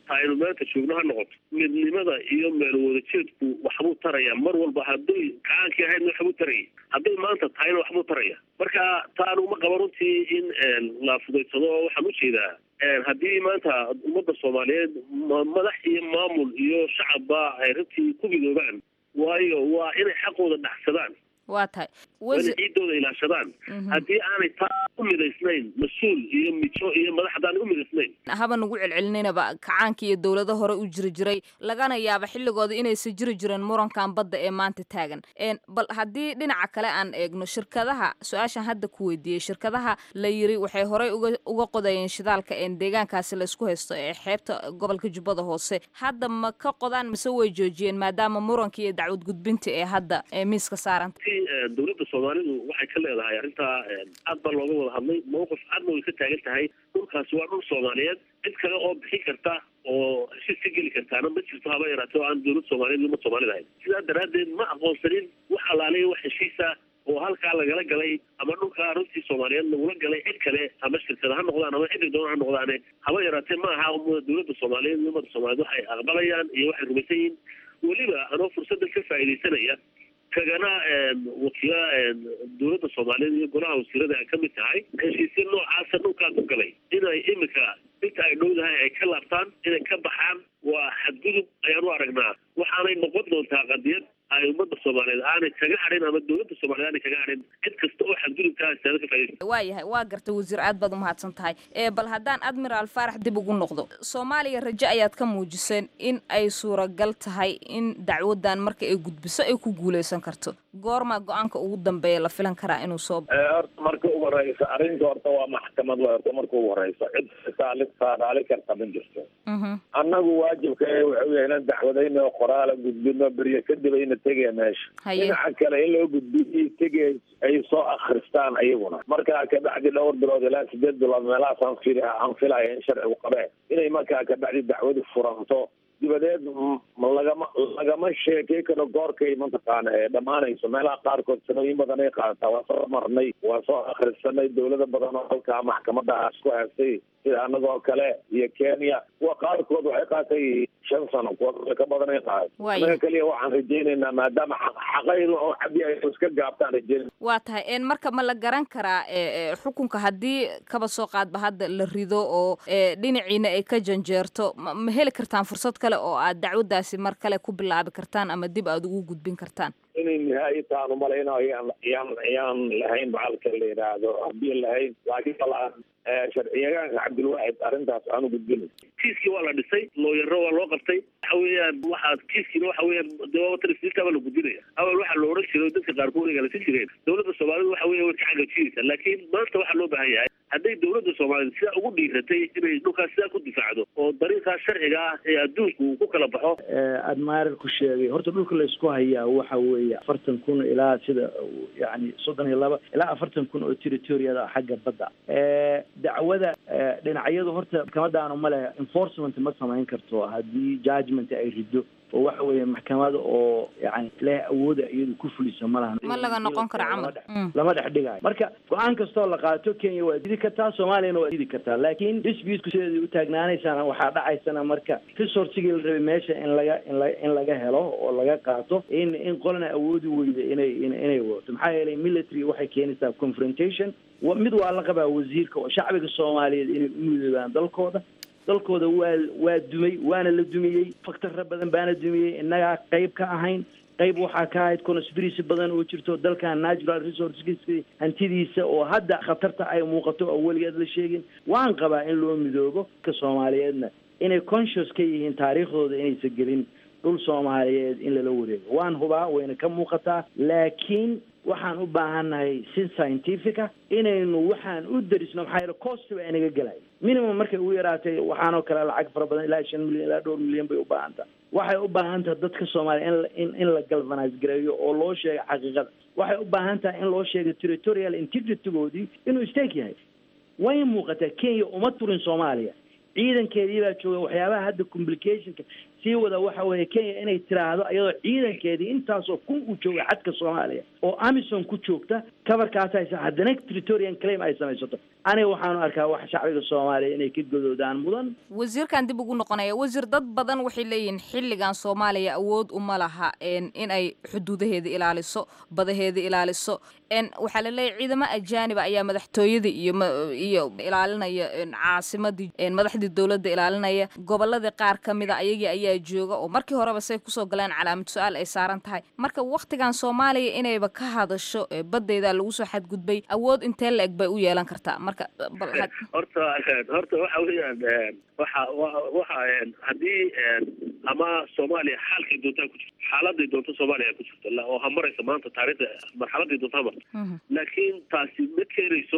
ta aynu maanta joogno ha noqoto midnimada iyo meel wadajeedku waxbuu taraya mar walba hadday kacaankii ahaydna waxbuu taraya hadday maanta tahayna waxbuu taraya marka taan uma qaba runtii in la fudaysado oo waxaan ujeedaa haddii maanta ummadda soomaaliyeed madax iyo maamul iyo shacabba ay runtii ku midoobaan waayo waa inay xaqooda dhacsadaan waa tahay waa inay ciidooda ilaashadaan haddii aanay taa u midaysnayn mas-uul iyo mijo iyo madax haddaan u midaysnayn haba nagu celcelinayba kacaanka iyo dowlado hore u jiri jiray lagana yaaba xilligooda inaysan jiri jirin murankan badda ee maanta taagan bal haddii dhinaca kale aan eegno shirkadaha su-aashan hadda ku weydiiyey shirkadaha la yiri waxay horey uga qodayeen shidaalka deegaankaasi laysku haysto ee xeebta gobolka jubbada hoose hadda ma ka qodaan mise way joojiyeen maadaama muranka iyo dacwad gudbinta ee hadda ee miiska saaranta dowladda soomaalidu waxay ka leedahay arrintaa aad baa looga wada hadlay mawqif cadna way ka taagan tahay dhulkaasi waa dhul soomaaliyeed cid kale oo bixin karta oo heshiis ka geli kartaana ma jirto haba yaraatee oo aan dowlad soomaaliyeed uma soomaalid ahayn sidaa daraaddeed ma aqoonsanin wax alaaliya wax heshiisa oo halkaa lagala galay ama dhulkaa runtii soomaaliyeed lagula galay cid kale ama shirkada ha noqdaan ama ciddi doona ha noqdaane haba yaraatee ma aha dowladda soomaaliyeed iyo ummadda soomaaliyeed waxay aqbalayaan iyo waxay rumaysan yihiin weliba anoo fursaddan ka faa'iidaysanaya kagana wakiila dowladda soomaaliyeed iyo golaha wasiirada ay ka mid tahay heshiisya noocaasa dhulkaa ku galay inay imika inta ay dhowdahay ay ka laabtaan inay ka baxaan waa xadgudub ayaan u aragnaa waxaanay noqon doontaa qadiyad ay ummadda soomaaliyeed aanay kaga hadhin ama dowladda soomaliyeed aanay kaga hadhin cid kasta oo xadgudubkaa istaada ka faaidaysa waa yahay waa gartay wasiir aad baad umahadsan tahay ee bal haddaan admiraal faarax dib ugu noqdo soomaaliya rajo ayaad ka muujiseen in ay suuragal tahay in dacwadan marka ay gudbiso ay ku guuleysan karto goormaa go-aanka ugu dambeeya la filan karaa inuu soo horta marka ugu horeysa arrinta horta waa maxkamad wa horta marka ugu horeysa cid saali saadaali karta ma jirto annagu waajibka waxa weya inaan dacwadayno qoraala gudbino beryo kadib ayna tegaya meesha dhinaca kale in loo gudbiyo tegay ay soo akristaan ayaguna markaa kabacdi dhowr bilood ilaa sideed bilood meelahaas aan fil aan filaya in sharcigu qabee inay markaa kabacdi dacwadi furanto dibadeed lagama lagama sheekay karo goorkay mataqaana ee dhammaanayso meelaha qaarkood sanooyin badan ay qaadataa waa soo marnay waa soo akrisanay dowlado badan oo halkaa maxkamadaas ku haystay sida anagoo kale iyo kenya kuwa qaarkood waxay qaatay shan sano kuwa ka badan ay qaaday anaga keliya waxaan rajaynaynaa maadaama xaqaydu oo cabdi ay iska gaabtaan rajayn waa tahay marka ma la garan karaa xukunka haddii kaba soo qaadba hadda la rido oo dhinaciina ay ka janjeerto ma heli kartaan fursad kale oo aad dacwadaasi mar kale ku bilaabi kartaan ama dib aad ugu gudbin kartaan inay nihaayi taan umalayna yaan yaan yaan lahayn bacalka la yidhaahdo haddii lahayn laakiin balaan sharciyagaanka cabdilwaxid arrintaas aanu gudbin kiiskii waa la dhisay looyaro waa loo qabtay waxa weeyaan waxaa kiiskiina waxa weeyaan dewaabatalisniintaaba la gudbinaya awal waxaa la oran jiray dadka qaarkood ay galasi jireen dowladda soomaalida waxa weya way ka xagajinaysaa laakiin maanta waxaa loo baahan yahay hadday dowladda soomaaliyeed sidaa ugu dhiiratay inay dhulkaas sidaa ku difaacdo oo dariiqaas sharciga ah ee adduunku uu ku kala baxo admaarar ku sheegay horta dhulka laysku hayaa waxa weeye afartan kun ilaa sida yani soddon iyo laba ilaa afartan kun oo territoriada xagga badda dacwada dhinacyadu horta maxkamadaanu ma leh enforcement ma samayn karto haddii judgment ay rido oo waxa weeye maxkamada oo yani leh awooda iyadu ku fuliso ma lahan ma laga noqon karo camal lama dhex dhigayo marka go-aan kastoo la qaato kenya waa didi kartaa soomaaliyana waa didi kartaa laakiin disputku sideedai u taagnaanaysana waxaa dhacaysana marka resourcigii la rabay meesha in laga inla in laga helo oo laga qaato in in qolana awoodi weyda inay inay wadato maxaa yeelay military waxay keenaysaa confrontation mid waa la qabaa wasiirka oo shacbiga soomaaliyeed inay u midoobaan dalkooda dalkooda waa waa dumay waana la dumiyey faktarra badan baana dumiyey innagaa qayb ka ahayn qayb waxaa ka ahayd conspiracy badan oo jirto dalkan natural resourceskiisa hantidiisa oo hadda khatarta ay muuqato oo weligeed la sheegin waan qabaa in loo midoobo ka soomaaliyeedna inay conscious ka yihiin taariikhdooda inaysan gelin dhul soomaaliyeed in lala wareego waan hubaa wayna ka muuqataa laakiin waxaan u baahannahay si scientifica inaynu waxaan u darisno maxaa yeele cost baa inaga gelay minimum markay ugu yaraatay waxaanoo kale lacag fara badan ilaa shan milyan ilaa dhowr milyan bay u baahan tahay waxay u baahan tahay dadka soomaaliya in in la galvanise gareeyo oo loo sheego xaqiiqada waxay u baahan tahay in loo sheego territorial integritygoodii inuu stake yahay way muuqataa kenya uma turin soomaaliya ciidankeedii baa jooga waxyaabaha hadda complicationka sii wada waxa weeye kenya inay tiraahdo iyadoo ciidankeedii intaasoo kun uu jooga xadka soomaaliya oo amison ku joogta kabarkaas haysa haddana territorian claim ay samaysato aniga waxaanu arkaa wax shacbiga soomaaliya inay ka godoodaan mudan wasiirkan dib ugu noqonaya wasiir dad badan waxay leeyihiin xilligan soomaaliya awood uma laha in ay xuduudaheeda ilaaliso badaheeda ilaaliso waxaa la leeyahy ciidamo ajaaniba ayaa madaxtooyada iyo iyo ilaalinaya caasimadii madaxdii dowladda ilaalinaya goboladii qaar ka mida ayagii ayaa jooga oo markii horeba say kusoo galeen calaamad su-aal ay saaran tahay marka waktigan soomaaliya inayba ka hadasho badeyda lagu soo xadgudbay awood intee la eg bay u yeelan kartaa marka horta horta waxa weeyaan waxa waxa haddii ama soomaaliya xaalkay doontaa ku jirto xaaladay doonto soomaaliya ku jirto oo ha maraysa maanta taariikhda marxaladay doonto ha marto laakiin taasi ma keenayso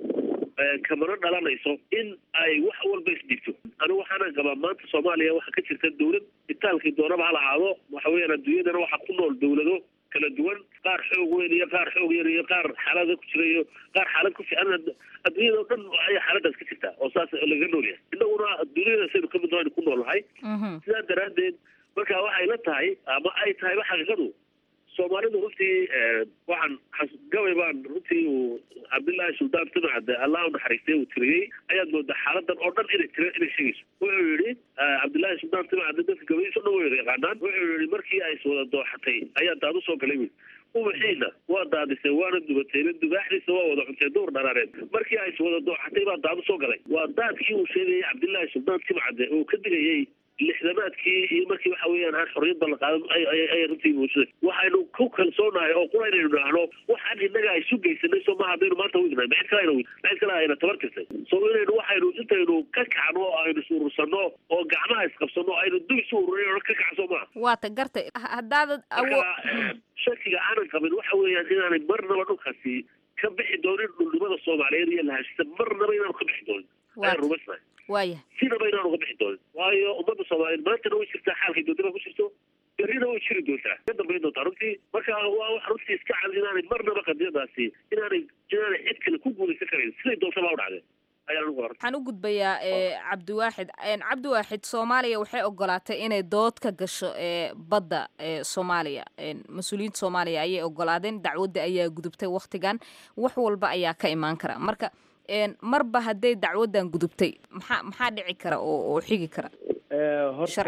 kamana dhalanayso in ay wax walba isdhigto anigu waxaana qabaa maanta soomaaliya waxaa ka jirta dawlad itaalkii doonaba ha lahaado waxa weeyaan adduunyadana waxaa ku nool dawlado kala duwan qaar xoog weyn iyo qaar xoog yar iyo qaar xaalada ku jira iyo qaar xaalad ku fiican adduunyada oo dhan ayaa xaaladaas ka jirta oo saas laga nool yahay innaguna adduunyada saynu kamid nohaynu ku noolnahay sidaa daraaddeed marka waxay la tahay ama ay tahayba xaqiiqadu soomaalidu runtii waxaan gabay baan runtii uu cabdillaahi suldaan timacde allah u naxariistay uu tiriyey ayaad moodaa xaaladan oo dhan inay tira inay sheegayso wuxuu yidhi cabdillaahi suldaan timacde dadka gabaydiisa o dhan way yaqaanaan wuxuu yidhi markii ay iswada dooxatay ayaa daad usoo galay wiil ubaxiina waa daadisay waana dubatayna dubaaxdiisa waa wada cuntay duur dharaareed markii ay iswada dooxatay baa daad usoo galay waa daadkii uu sheegayay cabdillaahi suldaan timacde oo ka digayay lixdamaadkii iyo markii waxa weeyaan aan xorriyadda la qaadan ay runtii muujisay waxaynu ku kalsoonahay oo qura inaynu idhaahno waxaan innaga ay isu geysanay soo maha haddaynu maanta wignahay macid kale ayna macid kale ayna tabar tirtay so inaynu waxaynu intaynu ka kacno oo aynu is urursanno oo gacmaha isqabsanno aynu dub isu ururin ka kacso maaha waata gartay haddaadad marka shakiga aanan qabin waxa weeyaan inaanay marnaba dhulkaasi ka bixi doonin dhulnimada soomaaliyeed iyo lahashisa marnaba inaanu ka bixi doonin ayaan rumaysnahay waaya sinaba inaan uga bixi doonin waayo ummadda soomaaliyeed maantana way jirtaa xaalkay doonta baa ku jirto berrina way jiri doontaa ka dambayn doontaa runtii marka waa wax runtii iska cad inaanay marnaba qadiyadaasi inaanay inaanay cid kale ku guulaysan karayn siday doontaba u dhacdeen waxaan u gudbayaa cabdiwaaxid cabdiwaaxid soomaaliya waxay ogolaatay inay dood ka gasho badda soomaaliya mas-uuliyiinta soomaaliya ayay ogolaadeen dacwadda ayaa gudubtay waktigan wax walba ayaa ka imaan kara marka marba hadday dacwaddan gudubtay maxaa maxaa dhici kara oo oo xigi kara horta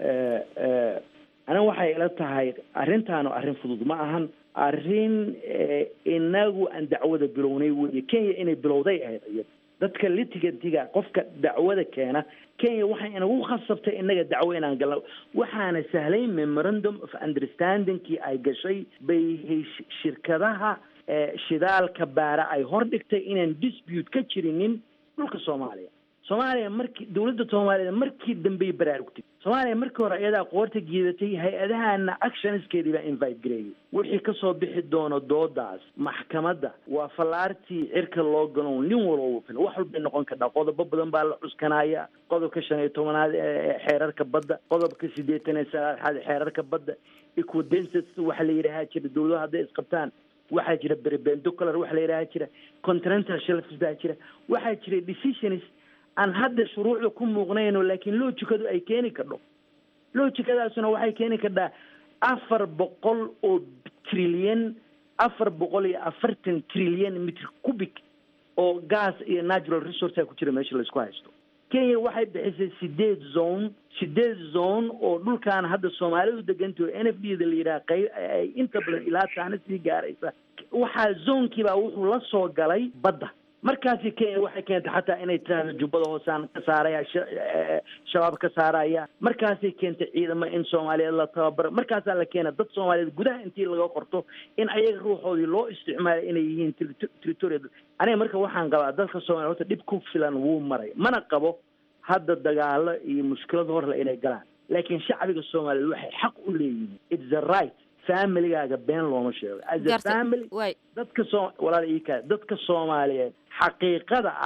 aniga waxay ila tahay arrintaanu arrin fudud ma ahan arrin inagu aan dacwada bilownay weye kenya inay bilowday ahayd iyada dadka litigantiga qofka dacwada keena kenya waxay inagu khasabtay inaga dacwo inaan galno waxaana sahlay memorandum of understandingkii ay gashay bay shirkadaha shidaalka baara ay hordhigtay inaan dispute ka jirinin dhulka soomaaliya soomaaliya markii dowladda soomaaliya markii dambey baraarugtay soomaaliya markii hore iyadaa qoorta giidatay hay-adahana actionskeedii baa invite gareeyay wixii kasoo bixi doono doodaas maxkamadda waa fallaartii cirka loo gano nin walba fil wax walbay noqon kartaa qodobo badan baa la cuskanaya qodobka shan iyo tobanaad ee xeerarka badda qodobka siddeetan iyo saddexaad xeerarka badda equidensas waxa la yidhahaa jira dowladaha hadday isqabtaan waxaa jira berbendocular waxa la yidhaha jira continental shelfs baa jira waxaa jira decisions aan hadda shuruucda ku muuqnayno laakiin loojikadu ay keeni kardho loojikadaasuna waxay keeni kardhaa afar boqol oo trilyan afar boqol iyo afartan trilyan mitr cubic oo gas iyo natural resourcea ku jira meesha laisku haysto kenya waxay bixisay sideed zone sideed zone oo dhulkan hadda soomaalidu degantaho n f d da la yidhaha qayb ay inta badan ilaa taana sii gaaraysa waxaa zoonkiibaa wuxuu la soo galay badda markaasi kenya waxay keentay xataa inay tiraahdo jubbada hoosaan ka saaraya shabaab ka saaraya markaasay keentay ciidamo in soomaaliyeed la tababaro markaasaa la keena dad soomaaliyeed gudaha intii laga qorto in ayaga ruuxoodii loo isticmaalo inay yihiin territorial aniga marka waxaan qabaa dadka soomaliya horta dhib ku filan wuu maray mana qabo hadda dagaalo iyo mushkilado horle inay galaan laakiin shacbiga soomaaliyeed waxay xaq u leeyihiin its the right familigaaga been looma sheego as a family dadka soo walaal iika dadka soomaaliyeed xaqiiqada ah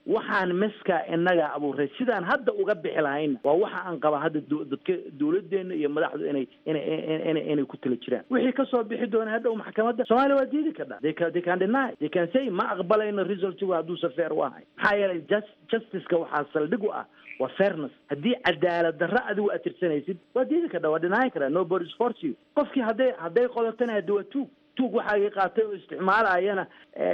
waxaan meskaa inaga abuuray sidaan hadda uga bixi lahayna waa waxa aan qaba hadda du- dadka dawladeena iyo madaxdu inay inay inay inay ku tala jiraan wixii kasoo bixi doona hadhow maxkamadda soomaaliya waa diidi kadhaa they can they can deny they can say ma aqbalayno resultigu hadduusa fair u ahay maxaa yeelay just justiceka waxaa saldhig u ah waa fairness haddii cadaalad darro adigu aad tirsanaysid waa diidi kadhaa waa dhinaayi karaa nobody is force you qofkii hadday hadday qodatana haddi waa tuug tuug waxaagii qaatay oo isticmaalayana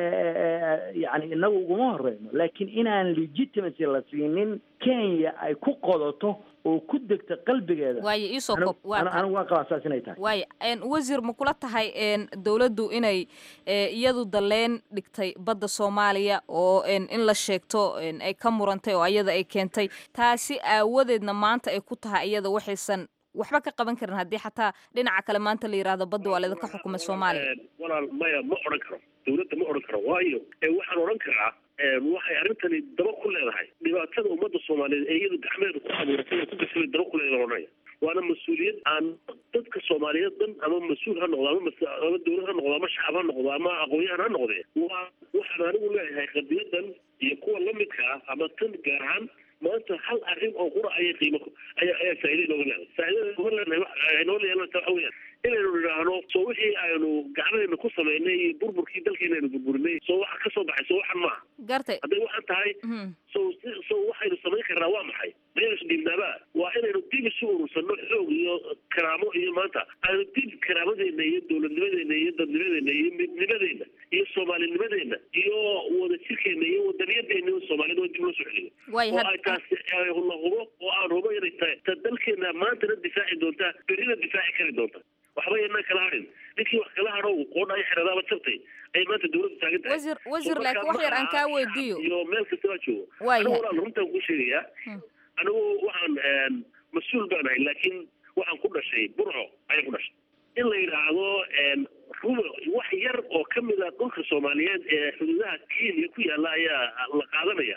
yani inagu uguma horeyno laakiin inaan legitimacy la siinin kenya ay ku qodoto oo ku degta qalbigeeda waayo iisoo anigu- kob waa anigu anigu waan qabaa saas inay tahay waayo een, wasiir ma kula tahay een, dowladdu inay ee, iyadu daleen dhigtay badda soomaaliya oo een, in la sheegto een, ay ka murantay oo ayada ay keentay taasi aawadeedna maanta ay ku tahay iyada waxaysan waxba ka qaban karin haddii xataa dhinaca kale maanta la yidhaahdo badda waa laydinka xukumay soomaaliya walaal maya ma odhan karo dawladda ma odhan karo waayo ee waxaan odhan karaa ee, waxay arrintani daba ku leedahay dhibaatada ummadda soomaaliyeed ee iyadu gacmeeda ku abuuratay oo ku gashay bay daba ku leedahay odhanaya waana mas-uuliyad aan dadka soomaaliyeed dhan ama mas-uul ha noqdo ama mas- ama dawlad ha noqdo ama shacab ha noqdo ama aqoon-yahan ha noqdee waa waxaan anigu leeyahay qadiyadan iyo kuwa lamidka ah ama tan gaar ahaan maanta hal arrin oo qura ayay qiimo ku- ayaa ayaa faa'iida inooga leedahay faa'iidada inooga leedahay wax ay noo leeyahay waxa weeyaan inaynu nidhaahno soo wixii aynu gacmadeena ku samaynay iyo burburkii dalkeena aynu burburinay soo waxa ka soo baxay soo waxan maaha gartay hadday waxaan tahay so si- so waxaynu samayn karnaa waa maxay maynu isdhiibnaaba waa inaynu dib isu urursano xoog iyo karaamo iyo maanta aynu dib karaamadeenna iyo dowladnimadeena iyo dadnimadeena iyo midnimadeena iyo soomaalinimadeena iyo wadajirkeena iyo wadaniyadeena iyo soomaalida waa dib loo soo celiyo Waay, oo had- ay taasi ay la hubo oo aan hubo inay tahay ta dalkeena maantana difaaci doontaa berrina difaaci kari doonta waxba yanaan kala harin ninkii wax kala hadhow qoodha ay xeradaaba jabtay ay maanta dawladdu taagan tahay wasiir wasiir So laakiin markaa wax yar aan ma kaa aha weydiiyo iyo meel kastaba joogo Waayahay. anigu walaal runtaan kuu sheegayaa anigu waxaan een, mas-uul baan ahay laakiin waxaan ku dhashay burco ayaan ku dhashay in la yidhaahdo een, ruba wax yar oo ka mid a dhulka soomaaliyeed ee xuduudaha kenya ku yaalla ayaa la qaadanaya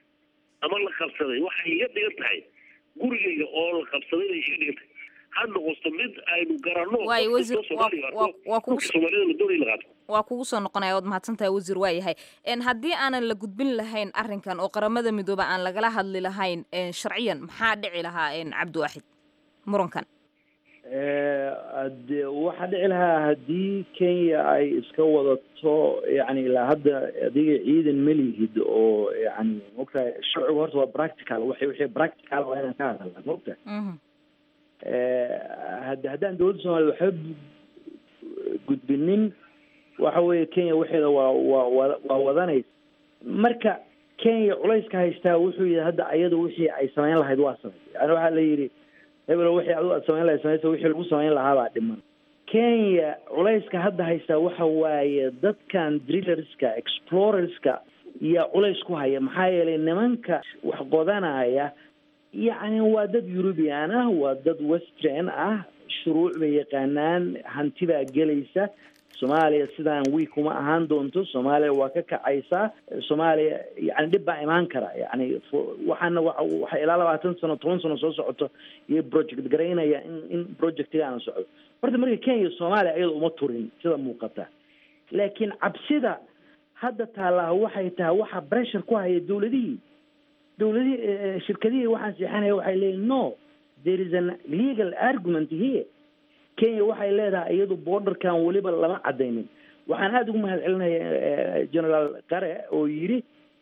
ama la qabsaday waxay iga dhigan tahay gurigayga oo la qabsaday bay iga dhigan tahay ha noqoto mid aynu garanno Waayo, qof wasiir, kastoo waa- Soomaaliga waa- arko, waa kugu dhulka soomaalida la doonaya in la qaato waa kugu soo noqonaya waad mahadsan tahay wasiir waa yahay een, haddii aanan la gudbin lahayn arrinkan oo qaramada midooba aan lagala hadli lahayn een, sharciyan maxaa dhici lahaa een, cabdiwaaxid murankan de waxaa dhici lahaa haddii kenya ay iska wadato yani ilaa hadda adiga ciidan ma lihid oo yani maogtahay sharcigu horta waa practical waxay wixii practical waa inaan ka hadalna maogtahay hadda haddaan dowladda soomaaliya waxba bu- gudbinin waxa weeye kenya waxeeda waa waa waa waa wadanaysa marka kenya culayska haystaa wuxuu yihi hadda ayadu wixii ay samayn lahayd waa samay yani waxaa la yidhi hebelo wixii adigu aad samayn lahayd samaysa wixii lagu samayn lahaa baa dhiman kenya culayska hadda haystaa waxa waaye dadkan drillerska explorerska iyo culays ku haya maxaa yeelay nimanka wax qodanaya yacni waa dad eurubian ah waa dad western ah shuruuc bay yaqaanaan hanti baa gelaysa soomaaliya sidaan wiik uma ahaan doonto soomaaliya waa ka kacaysaa soomaaliya yani dhib baa imaan kara yani fo- waxaana wa waxa ilaa labaatan sano toban sano soo socoto iyo project garaynaya in in projectigaana socdo horta marka kenya soomaaliya iyada uma turin sida muuqata laakiin cabsida hadda taallaa waxay tahay waxa pressure ku haya dowladihii dowladihii eh, shirkadihii waxaan seexanaya waxay leeyihin no there is an legal argument here kenya waxay leedahay iyadu borderkan weliba lama cadaynin waxaan aada ugu mahad celinaya eh, general qare oo yidhi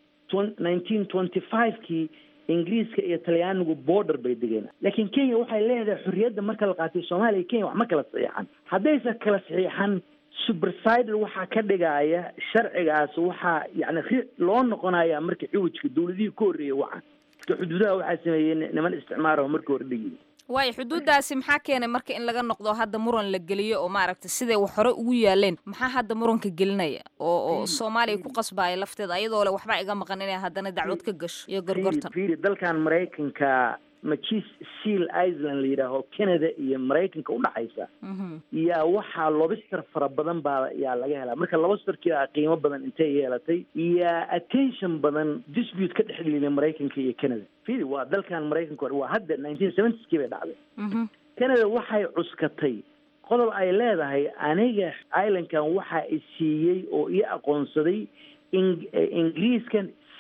nineteen twenty five-kii ingiriiska iyo talyaanigu border bay degeen laakiin kenya waxay leedahay xorriyadda marka la qaatay soomaaliya iyo kenya wax ma kala saxiixan haddaysan kala saxiixan supersidal waxaa ka dhigaya sharcigaas waxaa yani ri- loo noqonaya marka ciwijka dowladihii ka horreeyay waxaan marka xuduudaha waxaa sameeyey ni- niman isticmaara marka hore dhigi waayo xuduudaasi maxaa keenay marka in laga noqdo hadda muran la geliyo oo maaragtay siday wax hore ugu yaaleen maxaa hadda muranka gelinaya oo oo soomaaliya ku qasbaya lafteeda ayadoo le waxba iga maqan inay haddana dacwad ka gasho iyo gorgortan fiiri dalkan maraykanka majis seal island la yidhaaho canada iyo maraykanka udhaxaysa yaa waxaa lobster fara badan baa yaa laga helaa marka lobsterkii aa qiimo badan intay yeelatay yaa attention badan dispute ka dhex dhigay maraykanka iyo canada fiiri waa dalkan maraykanka hore waa hadda nineteen seventies-kii bay dhacday canada waxay cuskatay qodob ay leedahay aniga islandkan waxa i siiyey oo ii aqoonsaday ing- eh, ingiriiskan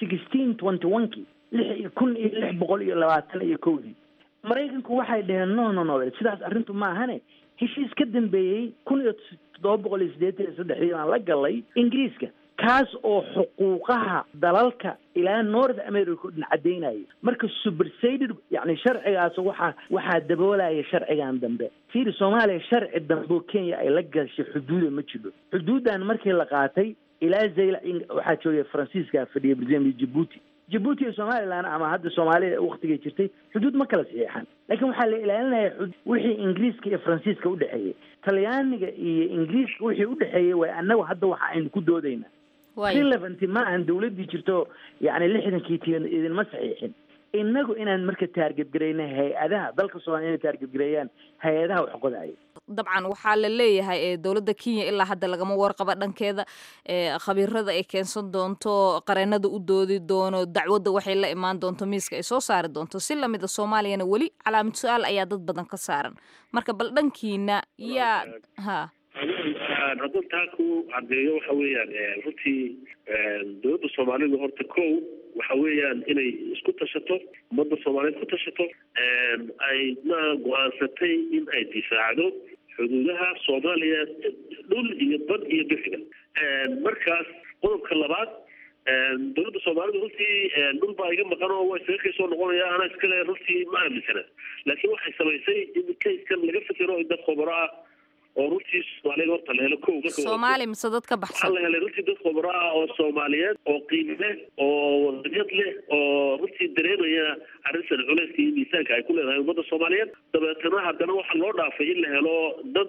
sixteen twenty one kii lix kun iyo lix boqol iyo labaatan iyo kowdii maraykanku waxay dhaheen no no no sidaas arrintu ma ahane heshiis ka dambeeyey kun iyo toddoba boqol iyo siddeetan iyo saddexdii baan la galay ingiriiska kaas oo xuquuqaha dalalka ilaa north america dhan caddaynaya marka superseded yani sharcigaas waxaa waxaa daboolaya sharcigan dambe fiiri soomaaliya sharci dambe oo kenya ay la gashay xuduuda ma jiro xuduuddan markii la qaatay ilaa zayla waxaa joogay faransiiska fadhiya brazil jibuuti jibuuti iyo somaliland ama hadda soomaalida waktigay jirtay xuduud ma kala saxiixan laakiin waxaa la ilaalinaya wixii ingiriiska iyo faransiiska udhexeeyey talyaaniga iyo ingiriiska wixii udhexeeyey way annagu hadda waxa aynu ku doodayna relevanty ma ahan dawladdii jirto yani lixdankii ti idinma saxiixin inagu inaan marka taargetgarayna hay-adaha dalka soomaliya inay taargetgareeyaan hay-adaha wax qodaya dabcan waxaa la leeyahay ee dowladda kenya ilaa hadda lagama warqaba dhankeeda khabiirada ay keensan doonto qareenada u doodi doono dacwadda waxay la imaan doonto miiska ay soo saari doonto si lamida soomaaliyana weli calaamad su-aal ayaa dad badan ka saaran marka bal dhankiina yaa ha haddaan taa ku caddeeyo waxa weeyaan runtii dowladda soomaalidu horta kow waxa weeyaan inay isku tashato ummadda soomaaliyeed ku tashato ay ma go-aansatay in ay difaacdo xuduudaha soomaaliya dhul iyo bad iyo bixiga markaas qodobka labaad dowladda soomaalidu runtii dhul baa iga maqan oo waa isaga kay soo noqonaya anaa iskale runtii ma aaminsana laakiin waxay samaysay in kayskan laga fikiro in dad khubaro ah oo runtii soomaaliyeed horta la helo kow soomaali mise dad ka baxsan waxaa la helay runtii dad khubaro ah oo soomaaliyeed oo qiimo leh oo wadanyad leh oo runtii dareemaya arrintan culeyska iyo miisaanka ay ku leedahay ummadda soomaaliyeed dabeetana haddana waxaa loo dhaafay in la helo dad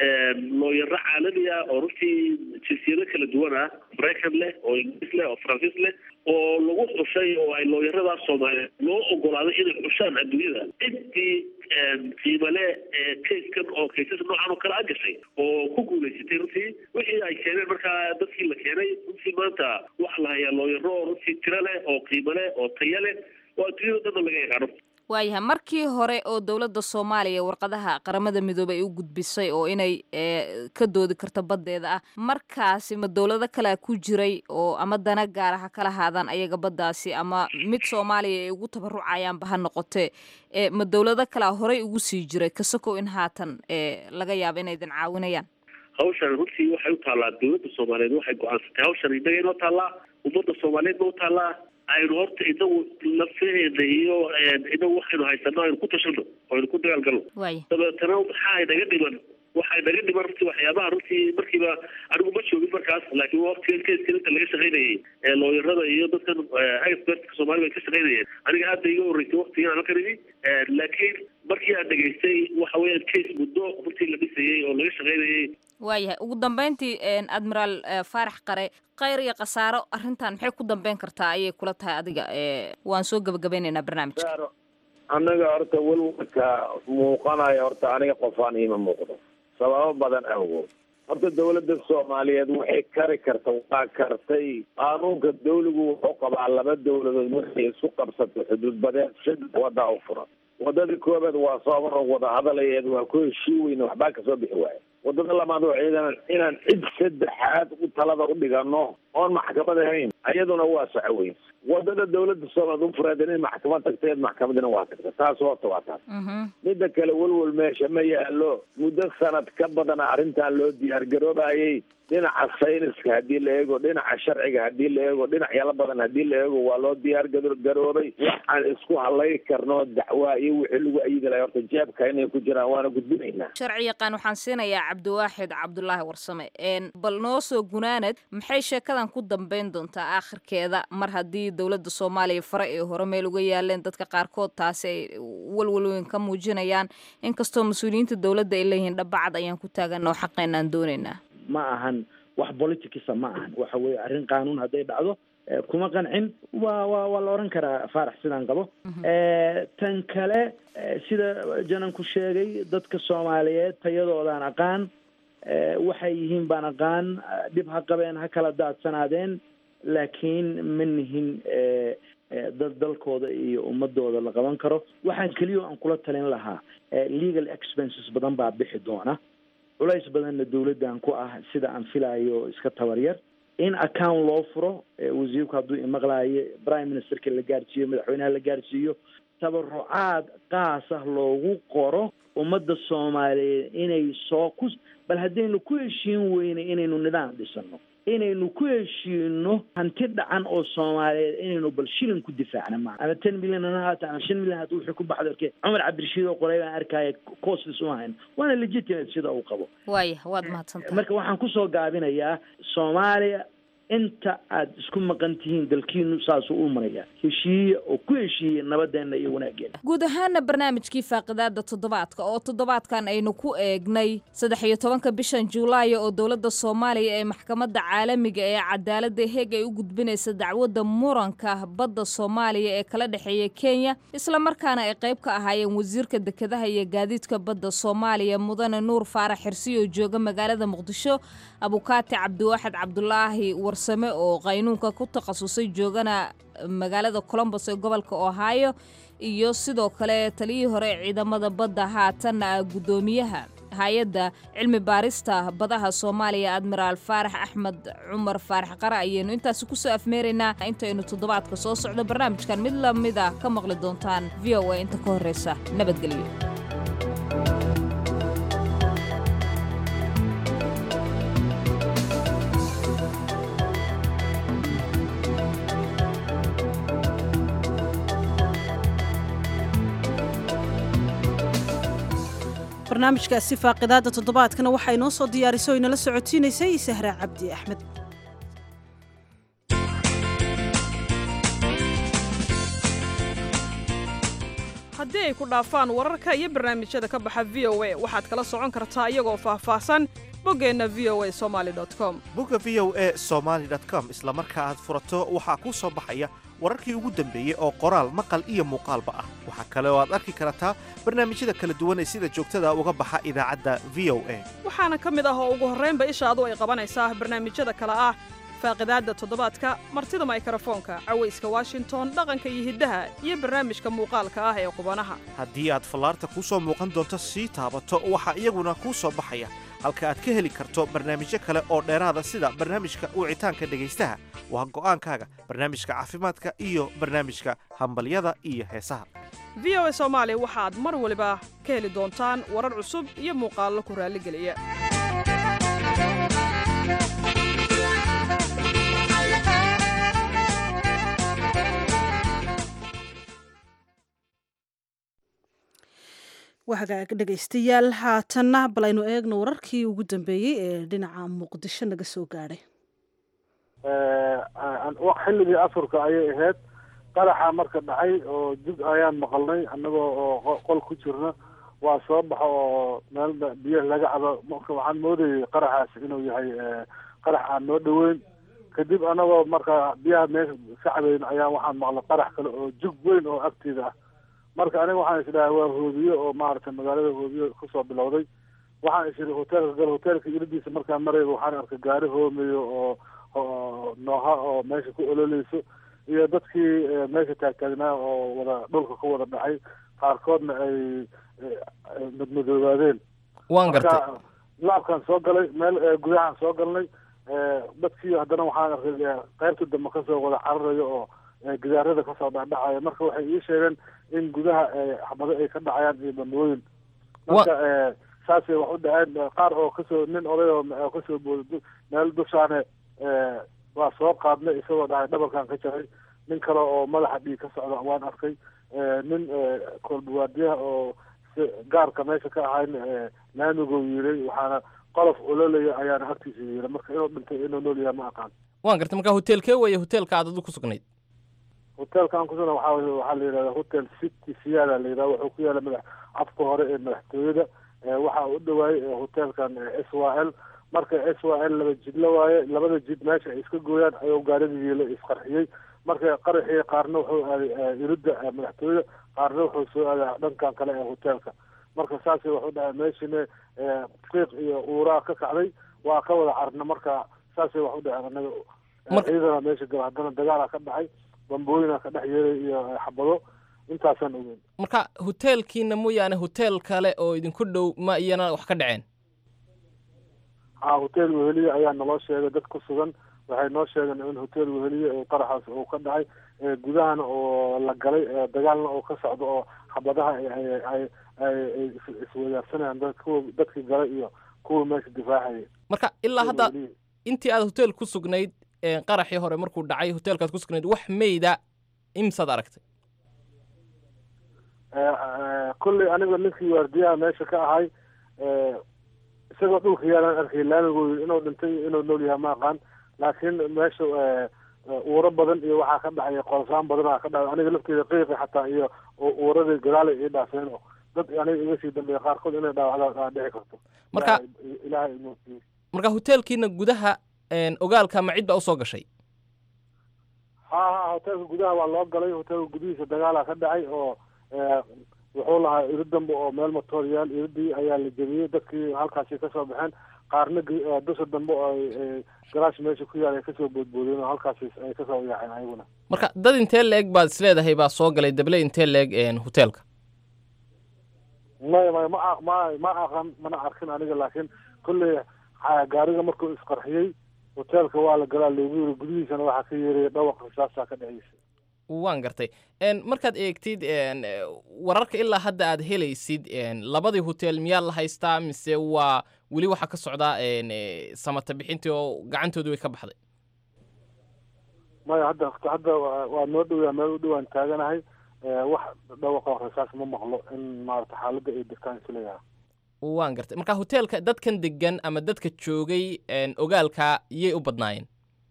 looyaro caalami ah oo runtii jinsiyado kala duwan ah maraykan leh oo ingiriis leh oo faransiis leh oo lagu xushay oo ay looyaradaas soomaaliyeed loo ogolaaday inay xushaan adduunyada intii qiimale kayskan oo kaysas noocan oo kale a gashay oo ku guulaysatay runtii wixii ay keeneen markaa dadkii la keenay runtii maanta waxaa la hayaa looyaro oo runtii tiro leh oo qiimo leh oo taya leh oo adduunyada dhanna laga yaqaano waayahay markii hore oo dowladda soomaaliya warqadaha qaramada midoobey ay u gudbisay oo inay ka doodi karto baddeeda ah markaasi ma dowlado kalea ku jiray oo ama dana gaara ha kala haadaan ayaga baddaasi ama mid soomaaliya ay ugu tabarucayaanba ha noqotee ma dowlado kalea horey ugu sii jiray kasakow in haatan laga yaabo inay idin caawinayaan hawshan runtii waxay u taallaa dowladda soomaaliyeed waxay go-aansatay hawshan innaga inoo taallaa ummadda soomaaliyeedna u taallaa aynu horta inagu lafaheena iyo inagu waxaynu haysano aynu ku tashano oo aynu ku dagaalgalno dabeetana maxaa inaga dhiman waxaa inaga dhiman runtii waxyaabaha runtii markiiba anigu ma joogin markaas laakiin waqtigan kayskan inta laga shaqaynayay ee looyarada iyo dadkan expertka soomaalida ay ka shaqaynayeen aniga aad bay iga horreysay waqtigan aan halkan imi laakiin markii aan dhegaystay waxa weeyaan case muddo runtii la dhisayay oo laga shaqaynayay waayahay ugu dambeyntii admiraal faarax qare khayr iyo khasaaro arrintan maxay ku dambeyn kartaa ayay kula tahay adiga waan soo gebagabeynaynaa barnaamijka annaga horta welwalka muuqanaya horta aniga qofaan iima muuqdo sababo badan awgood horta dawladda soomaaliyeed waxay kari karta waa kartay qaanuunka dawligu wuxuu qabaa laba dawladood markay isku qabsato xuduud badeed saddex wadaa u furan wadadii koobaad waa soomaro wada hadalayeed waa ku heshii weyne waxbaa kasoo bixi waaya wadada labaad waa ciidan inaan cid saddexaad u talada u dhigano oon maxkamad ahayn iyaduna waa soco weyn wadada dawladda soomaaliya u fureed inay maxkamad tagteed maxkamadina waa tagta taas horta waa taas midda kale welwel meesha ma yaalo muddo sanad ka badana arrintan loo diyaar garoobayay dhinaca sayniska haddii la eego dhinaca sharciga haddii la eego dhinacyala badan haddii la eego waa loo diyaar garoobay waxaan isku halay karno dacwaa iyo wixii lagu ayidi lahay horta jeebka inay ku jiraan waana gudbinaynaa sharci yaqaan waxaan siinayaa cabdiwaaxid cabdulaahi warsame bal noo soo gunaanad maxay sheekadan ku dambeyn doontaa aakhirkeeda mar haddii dowladda soomaaliya fare ee hore meel uga yaaleen dadka qaarkood taasi ay walwalweyn ka muujinayaan inkastoo mas-uuliyiinta dowladda ay leeyihiin dhabacad ayaan ku taaganna oo xaqeenaan doonaynaa ma ahan wax politicsa ma ahan waxa weeye arrin qaanuun hadday dhacdo kuma qancin waa wa waa la odhan karaa faarax sidaan qabo tan kale sida jananku sheegay dadka soomaaliyeed tayadoodaan aqaan waxay yihiin baan aqaan dhib ha qabeen ha kala daadsanaadeen laakiin ma nihin dad dalkooda iyo ummadooda la qaban karo waxaan keliya aan kula talin lahaa legal expenses badan baa bixi doona culays badanna dawladdan ku ah sida aan filayo iska tabaryar in account loo furo wasiirku hadduu imaqlaayo prime ministerka la gaarsiiyo madaxweynaha la gaarsiiyo tabarucaad qaas ah loogu qoro ummadda soomaaliyeed inay soo ku bal haddaynu ku heshiin weyne inaynu nidaam dhisano inaynu ku heshiino hanti dhacan oo soomaaliyeed inaynu bal shilin ku difaacna maa ama ten milyan hana haata ama shan milyan hata wixii ku baxda arkay cumar cabdirashiid oo qoray baan arkaya costis uma hayn waana legitimate sida uu qabo waaya waad mahadsantahay marka waxaan kusoo gaabinayaa soomaaliya inta aad isku maqan tihiin dalkiinu saasuu u maraya heshiiye oo ku heshiiye nabadeena iyo wanaageena guud ahaana barnaamijkii faaqidaada toddobaadka oo toddobaadkan aynu ku eegnay saddex iyo tobanka bishan juulaayo oo dowladda soomaaliya ee maxkamadda caalamiga ee cadaaladda heeg ay u gudbinaysa dacwadda muranka badda soomaaliya ee kala dhexeeya kenya islamarkaana ay qayb ka ahaayeen wasiirka dekedaha iyo gaadiidka badda soomaaliya mudane nuur faarax xirsi oo jooga magaalada muqdisho abukaati cabdiwaaxid cabdulaahi warsame oo qaynuunka ku takhasusay joogana magaalada colombos ee gobolka ohio iyo sidoo kale taliyihii hore ee ciidamada badda haatanna guddoomiyaha hay-adda cilmi baarista badaha soomaaliya admiraal faarax axmed cumar faarax qare ayaynu intaasi kusoo afmeeraynaa intaynu toddobaadka soo socdo barnaamijkan mid lamid a ka maqli doontaan v o a inta ka horreysa nabadgelyo barnaamijkaasi faaqidaada toddobaadkana waxaa inoo soo diyaarisay o inala socotiinaysay sahra cabdi axmed haddii ay ku dhaafaan wararka iyo barnaamijyada ka baxa v o a waxaad kala socon kartaa iyagoo faahfaahsan boggeenna v o a somaali com bogga v o a somaali com isla marka aad furato waxaa kuu soo baxaya wararkii ugu dambeeyey oo qoraal maqal iyo muuqaalba ah waxaa kale oo aad arki kartaa barnaamijyada kala duwan ee sida joogtada uga baxa idaacadda v o a waxaana ka mid ah oo ugu horraynba ishaadu ay qabanaysaa barnaamijyada kale ah faaqidaadda toddobaadka martida maykrofoonka cawayska washington dhaqanka iyo hiddaha iyo barnaamijka muuqaalka ah ee qubanaha haddii aad fallaarta kuu soo muuqan doonto sii taabato waxaa iyaguna kuu soo baxaya halka aad ka heli karto barnaamijyo kale oo dheeraada sida barnaamijka wicitaanka dhegaystaha waa go'aankaaga barnaamijka caafimaadka iyo barnaamijka hambalyada iyo heesaha v o a soomaali waxaad mar waliba ka heli doontaan warar cusub iyo muuqaallo ku raalligeliya wahagaag dhegaystayaal haatanna bal aynu eegno wararkii ugu dambeeyey ee dhinaca muqdisho naga soo gaadhay xilligii afurka ayay ahayd qaraxa marka dhacay oo jug ayaan maqalnay annagoo oo qol ku jirna waa soo baxo oo meel biyo laga cabo marka waxaan moodayay qaraxaas inuu yahay qarax aan noo dhoweyn kadib anagoo marka biyaha meesha ka cabeyn ayaa waxaan maqlay qarax kale oo jug weyn oo agteeda ah marka aniga waxaan isdhahay waa hoobiye oo maaragtay magaalada hoobiye kusoo bilowday waxaan isiri hoteelka gal hoteelka iridiisa markaan marayba waxaan arkay gaari hoomeyo oo oo nooha oo meesha ku ololeyso iyo dadkii meesha taagtaagnaa oo wada dhulka ku wada dhacay qaarkoodna ay madmadoobaadeen waan gartay laabkaan soo galay meel gudahaan soo galnay dadkii haddana waxaan arkay qaybta dambe kasoo wada cararayo oo gidaarada kasoo dhacdhacaya marka waxay ii sheegeen in gudaha xabado ay ka dhacayaan iyo bambooyin marka saasay wax u dhaceen qaar oo kasoo nin oday oo kasoo booda meel dushaane waa soo qaadnay isagoo dhahay dhabarkan ka jaray nin kale oo madaxa dhiig ka socda waan arkay nin koolbawaadiyaha oo gaarka meesha ka ahayn laamiguu yiray waxaana qolof ololaya ayaana agtiisa yiri marka inuu dhintay inuu nool yahay ma aqaan waan gartay marka hoteelkee weeye hoteelka aad adu ku sugnayd hoteelkan kusugna waxaa waxaa la yidhahda hotel city siyaada la yidhahda wuxuu ku yaala madax afka hore ee madaxtooyada waxaa u dhawaayay hoteelkan s y l marka s y l laba jidla waaye labada jid meesha ay iska gooyaan ayuu gaarigii la isqarxiyey marka qaraxii qaarna wuxuu aaday iridda madaxtooyada qaarna wuxuu soo aaday dhankan kale ee hoteelka marka saasay wax u dhahay meeshina qiiq iyo uuraa ka kacday waa ka wada carna marka saasay wax u dhaheen anaga ciidana meesha gala haddana dagaala ka dhacay bambooyina ka dhex yeelay iyo xabado intaasaan ogeyn marka hoteelkiina mooyaane hotel kale oo idinku dhow ma iyana wax ka dhaceen ha hotel weheliya ayaa naloo sheegay dad ku sugan waxay noo sheegeen in hotel weheliye ee qaraxaas uu ka dhacay gudahana oo la galay dagaalna oo ka socdo oo xabadaha ay ay iswadaarsanayaan dad kuwa dadkii galay iyo kuwa meesha difaacaya marka ilaa hadda intii aad hotel ku sugnayd qaraxii hore markuu dhacay hotelkaad ku sugnayd wax meyda imsaad aragtay kolley aniga ninkii waardiyaha meesha ka ahay isagoo dhulka yaalaan arkay laamigooda inuu dhintay inuu nool yahay ma aqaan laakiin meesha uuro badan iyo waxaa ka dhacay qolsaan badanaa ka dhacay aniga lafteeda qiiqi xataa iyo uuradii gadaala ii dhaafeen oo dad aniga iga sii dambeeya qaarkood inay dhaawacdaan dhici karto marka ilaahay marka hotelkiina gudaha ogaalka ma cid baa usoo gashay ha ha hotelka gudaha waa loo galay hotelka gudihiisa dagaalaa ka dhacay oo wuxuu lahaa iri dambe oo meel motooryaal iridii ayaa la jebiyey dadkii halkaasi kasoo baxeen qaarna dusha dambe oo garaash meesha ku yaal ay kasoo boodboodeen oo halkaasi ay kasoo yaaceen ayaguna marka dad intee la-eg baad isleedahay baa soo galay dable intee la-eg hotelka maya maya ma ma ma aqan mana arkin aniga laakiin kolley gaariga markuu isqarxiyey hotelka waa la galaa loogu yiri gudihiisana waxaa ka yeeraya dhawaq risaasaa ka dhexeysa waan gartay markaad eegtid wararka ilaa hadda aad helaysid labadii hotel miyaa la haystaa mise waa weli waxaa ka socdaa samata bixintii oo gacantoodii way ka baxday maya hadda hadda waa noo dhowyaa meel u dhowaan taaganahay wax dhawaqo rasaas ma maqlo in maarata xaaladda ay degtaan isleeyaha waan gartay marka hotelka dadkan degan ama dadka joogay ogaalka yay u badnaayeen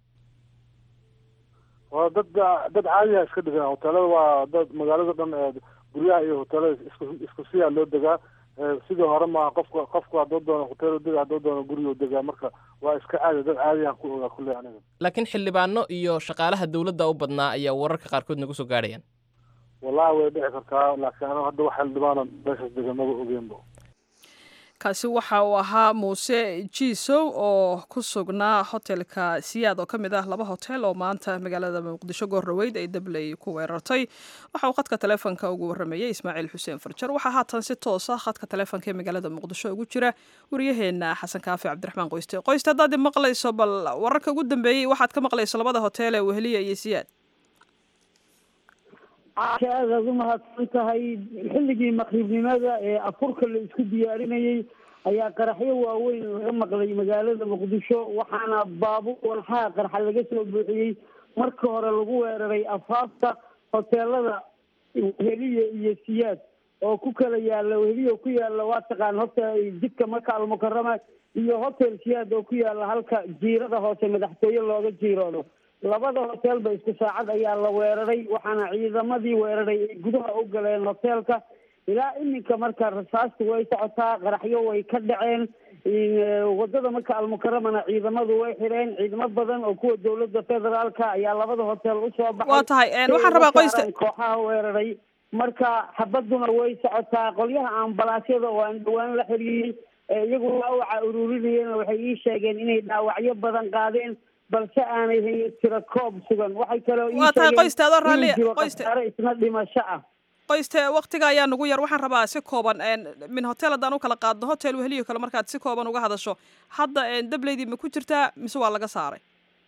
waa dad dad caadiya iska degan hoteelada waa dad magaalada dhan guryaha iyo hoteelada isku isku siyaa loo degaa sidii hore ma qofka qofku hadduu doono hotel dega hadduu doono guriga degaa marka waa iska caadi dad caadiyaan ku ogaa kulley aniga laakiin xildhibaano iyo shaqaalaha dowladda u badnaa ayaa wararka qaarkood nagu soo gaadhayaan wallahi way dhici kartaa laakiin aniga hadda wax xildhibaano meeshaas degan maba ogeenba kaasi waxa uu ahaa muuse jiisow oo ku sugnaa hotelka siyaad oo ka mid ah laba hotel oo maanta magaalada muqdisho goordhaweyd ay dabley ku weerartay waxa uu khadka taleefonka ugu warrameeyey ismaaciil xuseen farjar waxaa haatan si toos ah khadka taleefonka ee magaalada muqdisho ugu jira waryaheena xasan kaafi cabdiraxmaan qoyste qoyste haddaad maqlayso bal wararka ugu dambeeyey waxaad ka maqlayso labada hotel ee weheliya iyo siyaad aad aad u mahadsan tahay xilligii maqribnimada ee afurka la isku diyaarinayey ayaa qaraxyo waaweyn laga maqlay magaalada muqdisho waxaana baabuur walxaha qarxa laga soo buuxiyey marka hore lagu weeraray afaafta hoteelada weheliye iyo siyaad oo ku kala yaala weheliye ku yaala waa taqaan hotel jidka maka almukarama iyo hotel siyaad oo ku yaala halka jiirada hoose madaxtooye looga jiiroodo labada hotelba isku saacad ayaa la weeraray waxaana ciidamadii weeraray ay gudaha u galeen hotelka ilaa iminka marka rasaastu way socotaa qaraxyo way ka dhaceen wadada marka almukaramana ciidamadu way xireen ciidamo badan oo kuwa dowladda federaalka ayaa labada hotel usoo baxay waa tahay waxaan rabaa qoysta kooxaha weeraray marka xabaduna way socotaa qolyaha ambalaasyada oo aan dhawaan la xiriiriyey iyagu dhaawaca ururinayeen waxay ii sheegeen inay dhaawacyo badan qaadeen balse aanay hayn tiro koob sugan waxay kaloo waa tahay qoyste adoo raalli qoyste isna dhimasho ah qoyste waktiga ayaa nagu yar waxaan rabaa si kooban min hotel haddaan u kala qaadno hotel weheliyo kale markaad si kooban uga hadasho hadda dableydii ma ku jirtaa mise waa laga saaray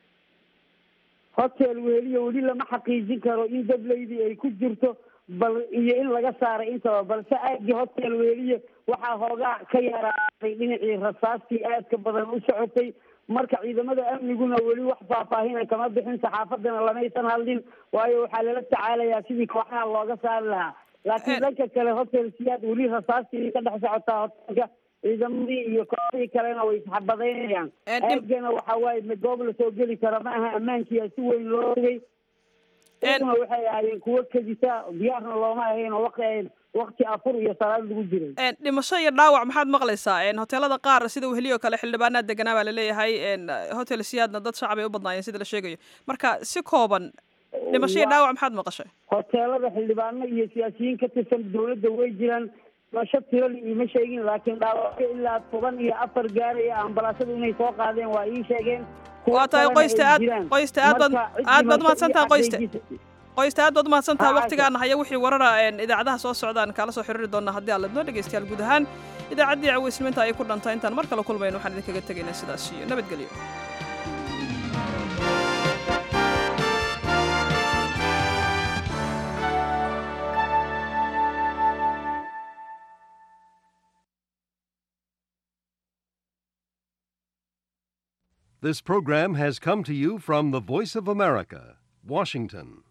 hotel weheliyo weli lama xaqiijin karo in dableydii ay ku jirto bal iyo in laga saaray intaba balse aagii hotel weheliye waxaa hoogaa ka yaraaday dhinacii rasaastii aadka badan u socotay marka ciidamada amniguna weli wax faahfaahina kama bixin saxaafadana lamaysan hadlin waayo waxaa lala tacaalayaa sidii kooxaha looga saari lahaa laakiin dhanka kale hotel siyaad weli rasaastii ka dhex socotaa hotelka ciidamadii iyo kooxdii kalena way isxabadaynayaan aagana waxa waaye goob lasoo geli kara ma aha ammaankiia si weyn loo ogay iyaguna waxay ahaayeen kuwo kadisa diyaarna looma ahayn oo waqti waqti afur iyo salaad lagu jiray dhimasho iyo dhaawac maxaad maqlaysaa hoteelada qaar sida weheliyo kale xildhibaanaad deganaa baa laleeyahay hotel siyaadna dad shacab ay u badnaayeen sida la sheegayo marka si kooban dhimasho iyo dhaawac maxaad maqashay hoteelada xildhibaano iyo siyaasiyiin ka tirsan dowladda way jiraan dhimasho tirali iima sheegin laakiin dhaawacyo ilaa toban iyo afar gaaraya ambalaasadu inay soo qaadeen waa ii sheegeen waa tahay qoyste aad qoyste aad baad aad baad umahadsantaha qoyste qoysta aad baad umahadsantaha waktigaana haya wixii warara idaacadaha soo socdaan kaala soo xiriiri doonaa haddii aad ladnoo dhegeystayaal guud ahaan idaacaddii caweysniminta ay ku dhantay intaan mar kale kulmayn waxaan idinkaga tegaynaa sidaas iyo nabadgelyo This program has come to you from the Voice of America, Washington.